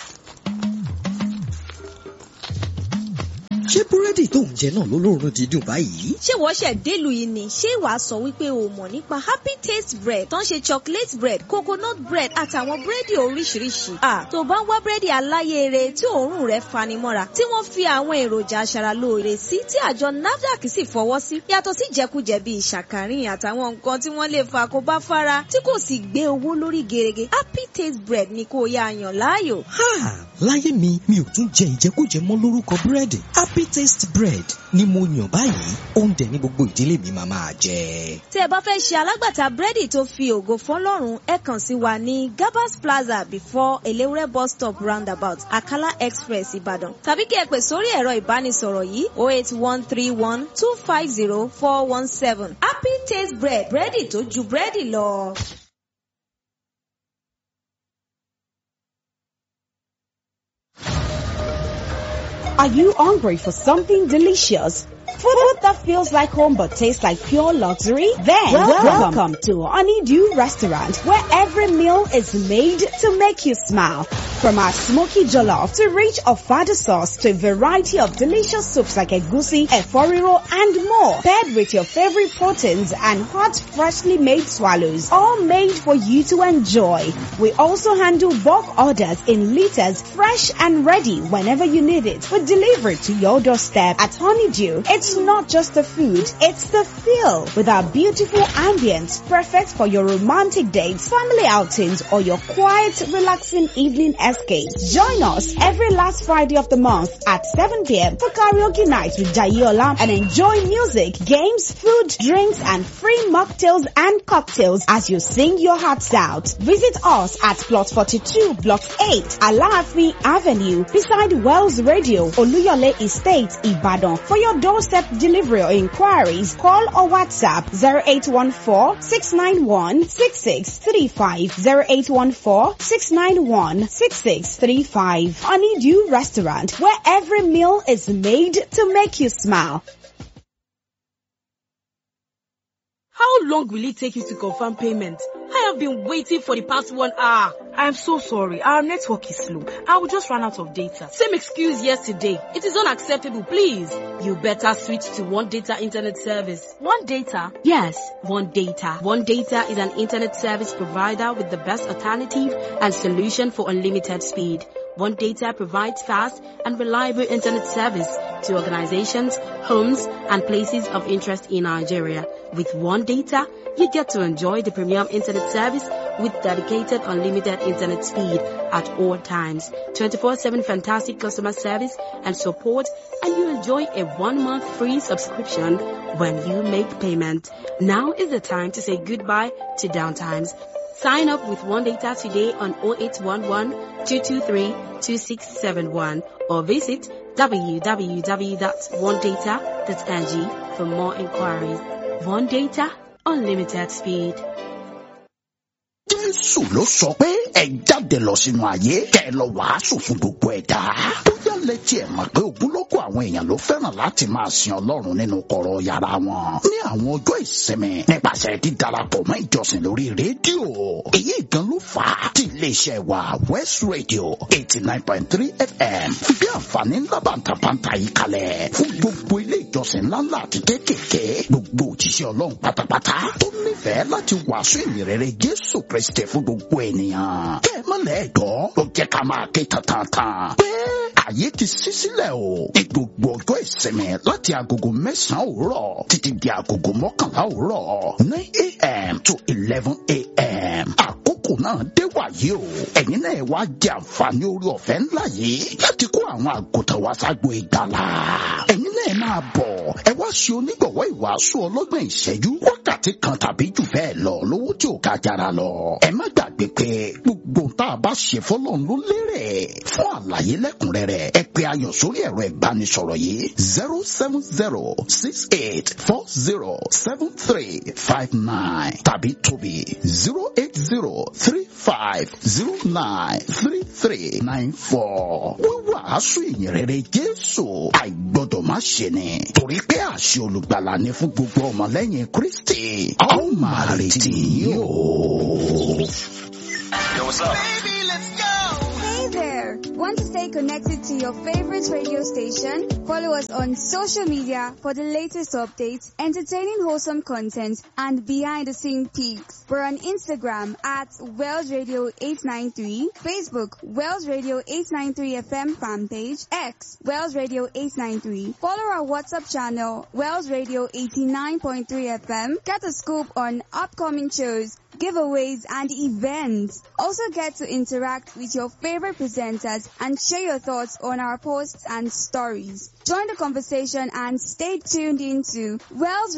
ṣé búrẹ́dì tó ń jẹ náà ló lóorun dídùn báyìí? ṣé wọ́n ṣẹ̀ délùú yìí ni ṣé wàá sọ wípé o mọ̀ nípa happy taste bread tó ń ṣe chocolate bread coconut bread àtàwọn búrẹ́dì oríṣiríṣi. à tó bá ń wá búrẹ́dì aláyèrè tí òórùn rẹ̀ fanimọ́ra tí wọ́n fi àwọn èròjà aṣaralóore sí tí àjọ nafdac sì fọwọ́ sí yàtọ̀ sí jẹkújẹ bíi ṣàkàrìn àtàwọn nǹkan tí wọ́n lè fa kó bá fara tí kò sì gbé owó lórí gerege happy taste bread ni kò yá yàn láàyò. Ha! Láyé mi, mi ò tún jẹ ìjẹkújẹ mọ́ lórúkọ búrẹ́dì. Happy Taste Bread ni mo yàn báyìí. Oúnjẹ ní gbogbo ìdílé mi máa máa jẹ. tí ẹ bá fẹ́ ṣe alágbàtà búrẹ́dì tó fi ògo fọlọ́run ẹ kàn sí wa ní gabas plaza before elewure bus stop roundabout akala express ìbàdàn tàbí kí ẹ pè sórí ẹ̀rọ ìbánisọ̀rọ̀ yìí oh eight one three one two five zero four one seven happy taste bread búrẹ́dì tó ju búrẹ́dì lọ. Are you hungry for something delicious? Food that feels like home but tastes like pure luxury? Then welcome, to Honeydew Restaurant where every meal is made to make you smile. From our smoky jollof to rich ofada sauce to a variety of delicious soups like egusi, eforiro and more. Paired with your favorite proteins and hot freshly made swallows. All made for you to enjoy. We also handle bulk orders in liters fresh and ready whenever you need it. We deliver it to your doorstep at Honeydew. It's not just the food, it's the feel with our beautiful ambience perfect for your romantic dates, family outings or your quiet relaxing evening escapes. Join us every last Friday of the month at 7 p.m. for karaoke night with Jayola and enjoy music, games, food, drinks and free mocktails and cocktails as you sing your hearts out. Visit us at plot 42 block 8 Alaafin Avenue beside Wells Radio Oluyole Estate Ibadan. For your doorstep delivery or inquiries, call or WhatsApp 0814 691 6635 0814 691 6635. Honeydew Restaurant where every meal is made to make you smile. How long will it take you to confirm payment? I have been waiting for the past one hour. I'm so sorry. Our network is slow. I will just run out of data. Same excuse yesterday. It is unacceptable, please. You better switch to One Data Internet Service. One Data? Yes, One Data. One Data is an internet service provider with the best alternative and solution for unlimited speed. One Data provides fast and reliable internet service to organizations, homes, and places of interest in Nigeria. With One Data, you get to enjoy the premium internet service with dedicated unlimited internet speed at all times, 24-7 fantastic customer service and support, and you enjoy a one-month free subscription when you make payment. Now is the time to say goodbye to downtimes. Sign up with One Data today on 0811 223 2671 or visit www.onedata.ng for more inquiries. One Data, unlimited speed. Jésù ló sọ pé ẹ jáde lọ sínú ayé kẹ́ ẹ lọ wàásù fún gbogbo ẹ̀dá. Bóyá lẹ tiẹ̀ mọ̀ pé ogunlọ́gọ̀ àwọn èèyàn ló fẹ́ràn láti máa sin Ọlọ́run nínú kọ̀rọ̀ yàrá wọn. Ní àwọn ọjọ́ ìsinmi nípasẹ̀ dídarapọ̀ mọ́ ìjọsìn lórí rédíò. Èyí gan ló fà á tí iléeṣẹ́ wa West Radio eighty nine point three FM fi bí àǹfààní ńlá bàǹtàbàǹtà yìí kalẹ̀ fún gbogbo ilé ìjọsìn ńláńlá àti kéékèèké gbogbo òjíṣẹ́ Ọlọ́run pátápátá tó nífẹ̀ẹ́ láti wàásù ìyìnrere Jésù Kristi fún gbogbo ènìyàn. Kẹ́ ẹ má lẹ́ẹ̀dọ́ ló jẹ́ ká máa ké tantan pé ààyè ti ṣí sílẹ̀ o ní gbogbo ọjọ́ ìsinmi láti agogo mẹ́sàn-án òwúrọ̀ títí di agogo mọ́kànlá òwúrọ̀ nine a.m. to eleven a.m. àkókò náà dé wàyí o ẹ̀yin náà wá jẹ àǹfààní orí ọ̀fẹ́ ńlá yìí láti kó àwọn àgùntàn wá ságbo ìgbàlà ẹ̀yin náà máa bọ̀ ẹ wá ṣe onígbọ̀wọ́ ìwàásù ọlọ́gbọ̀n ìṣẹ́jú wákàtí kan tàbí jù bẹ́ẹ̀ lọ lówó tí ò ká jára lọ ẹ má gbàgbé pé gbogbo tá a bá ṣe fọlọ́run ló lérè fún àlàyé lẹ́kùnrẹ́rẹ́ ẹ pè ayọ̀ sórí ẹ̀rọ ìbánisọ̀rọ̀ yìí zero seven zero six eight four zero seven three five nine tàbí tóbi zero eight zero three five zero nine three three nine four. wíwàásù ìyìnrere Jésù àìgbọ́dọ̀ má ṣe ni torí pé àṣẹ olùgbàlà ni fún gbogbo ọmọlẹ́yìn Kristi a ó máa retí yìí o. Yo, what's up? Hey there! Want to stay connected to your favorite radio station? Follow us on social media for the latest updates, entertaining wholesome content, and behind the scene peaks. We're on Instagram at Wells Radio 893, Facebook Wells Radio 893 FM fan page, X Wells Radio 893. Follow our WhatsApp channel Wells Radio 89.3 FM. Get a scoop on upcoming shows giveaways, and events. Also get to interact with your favorite presenters and share your thoughts on our posts and stories. Join the conversation and stay tuned into Wells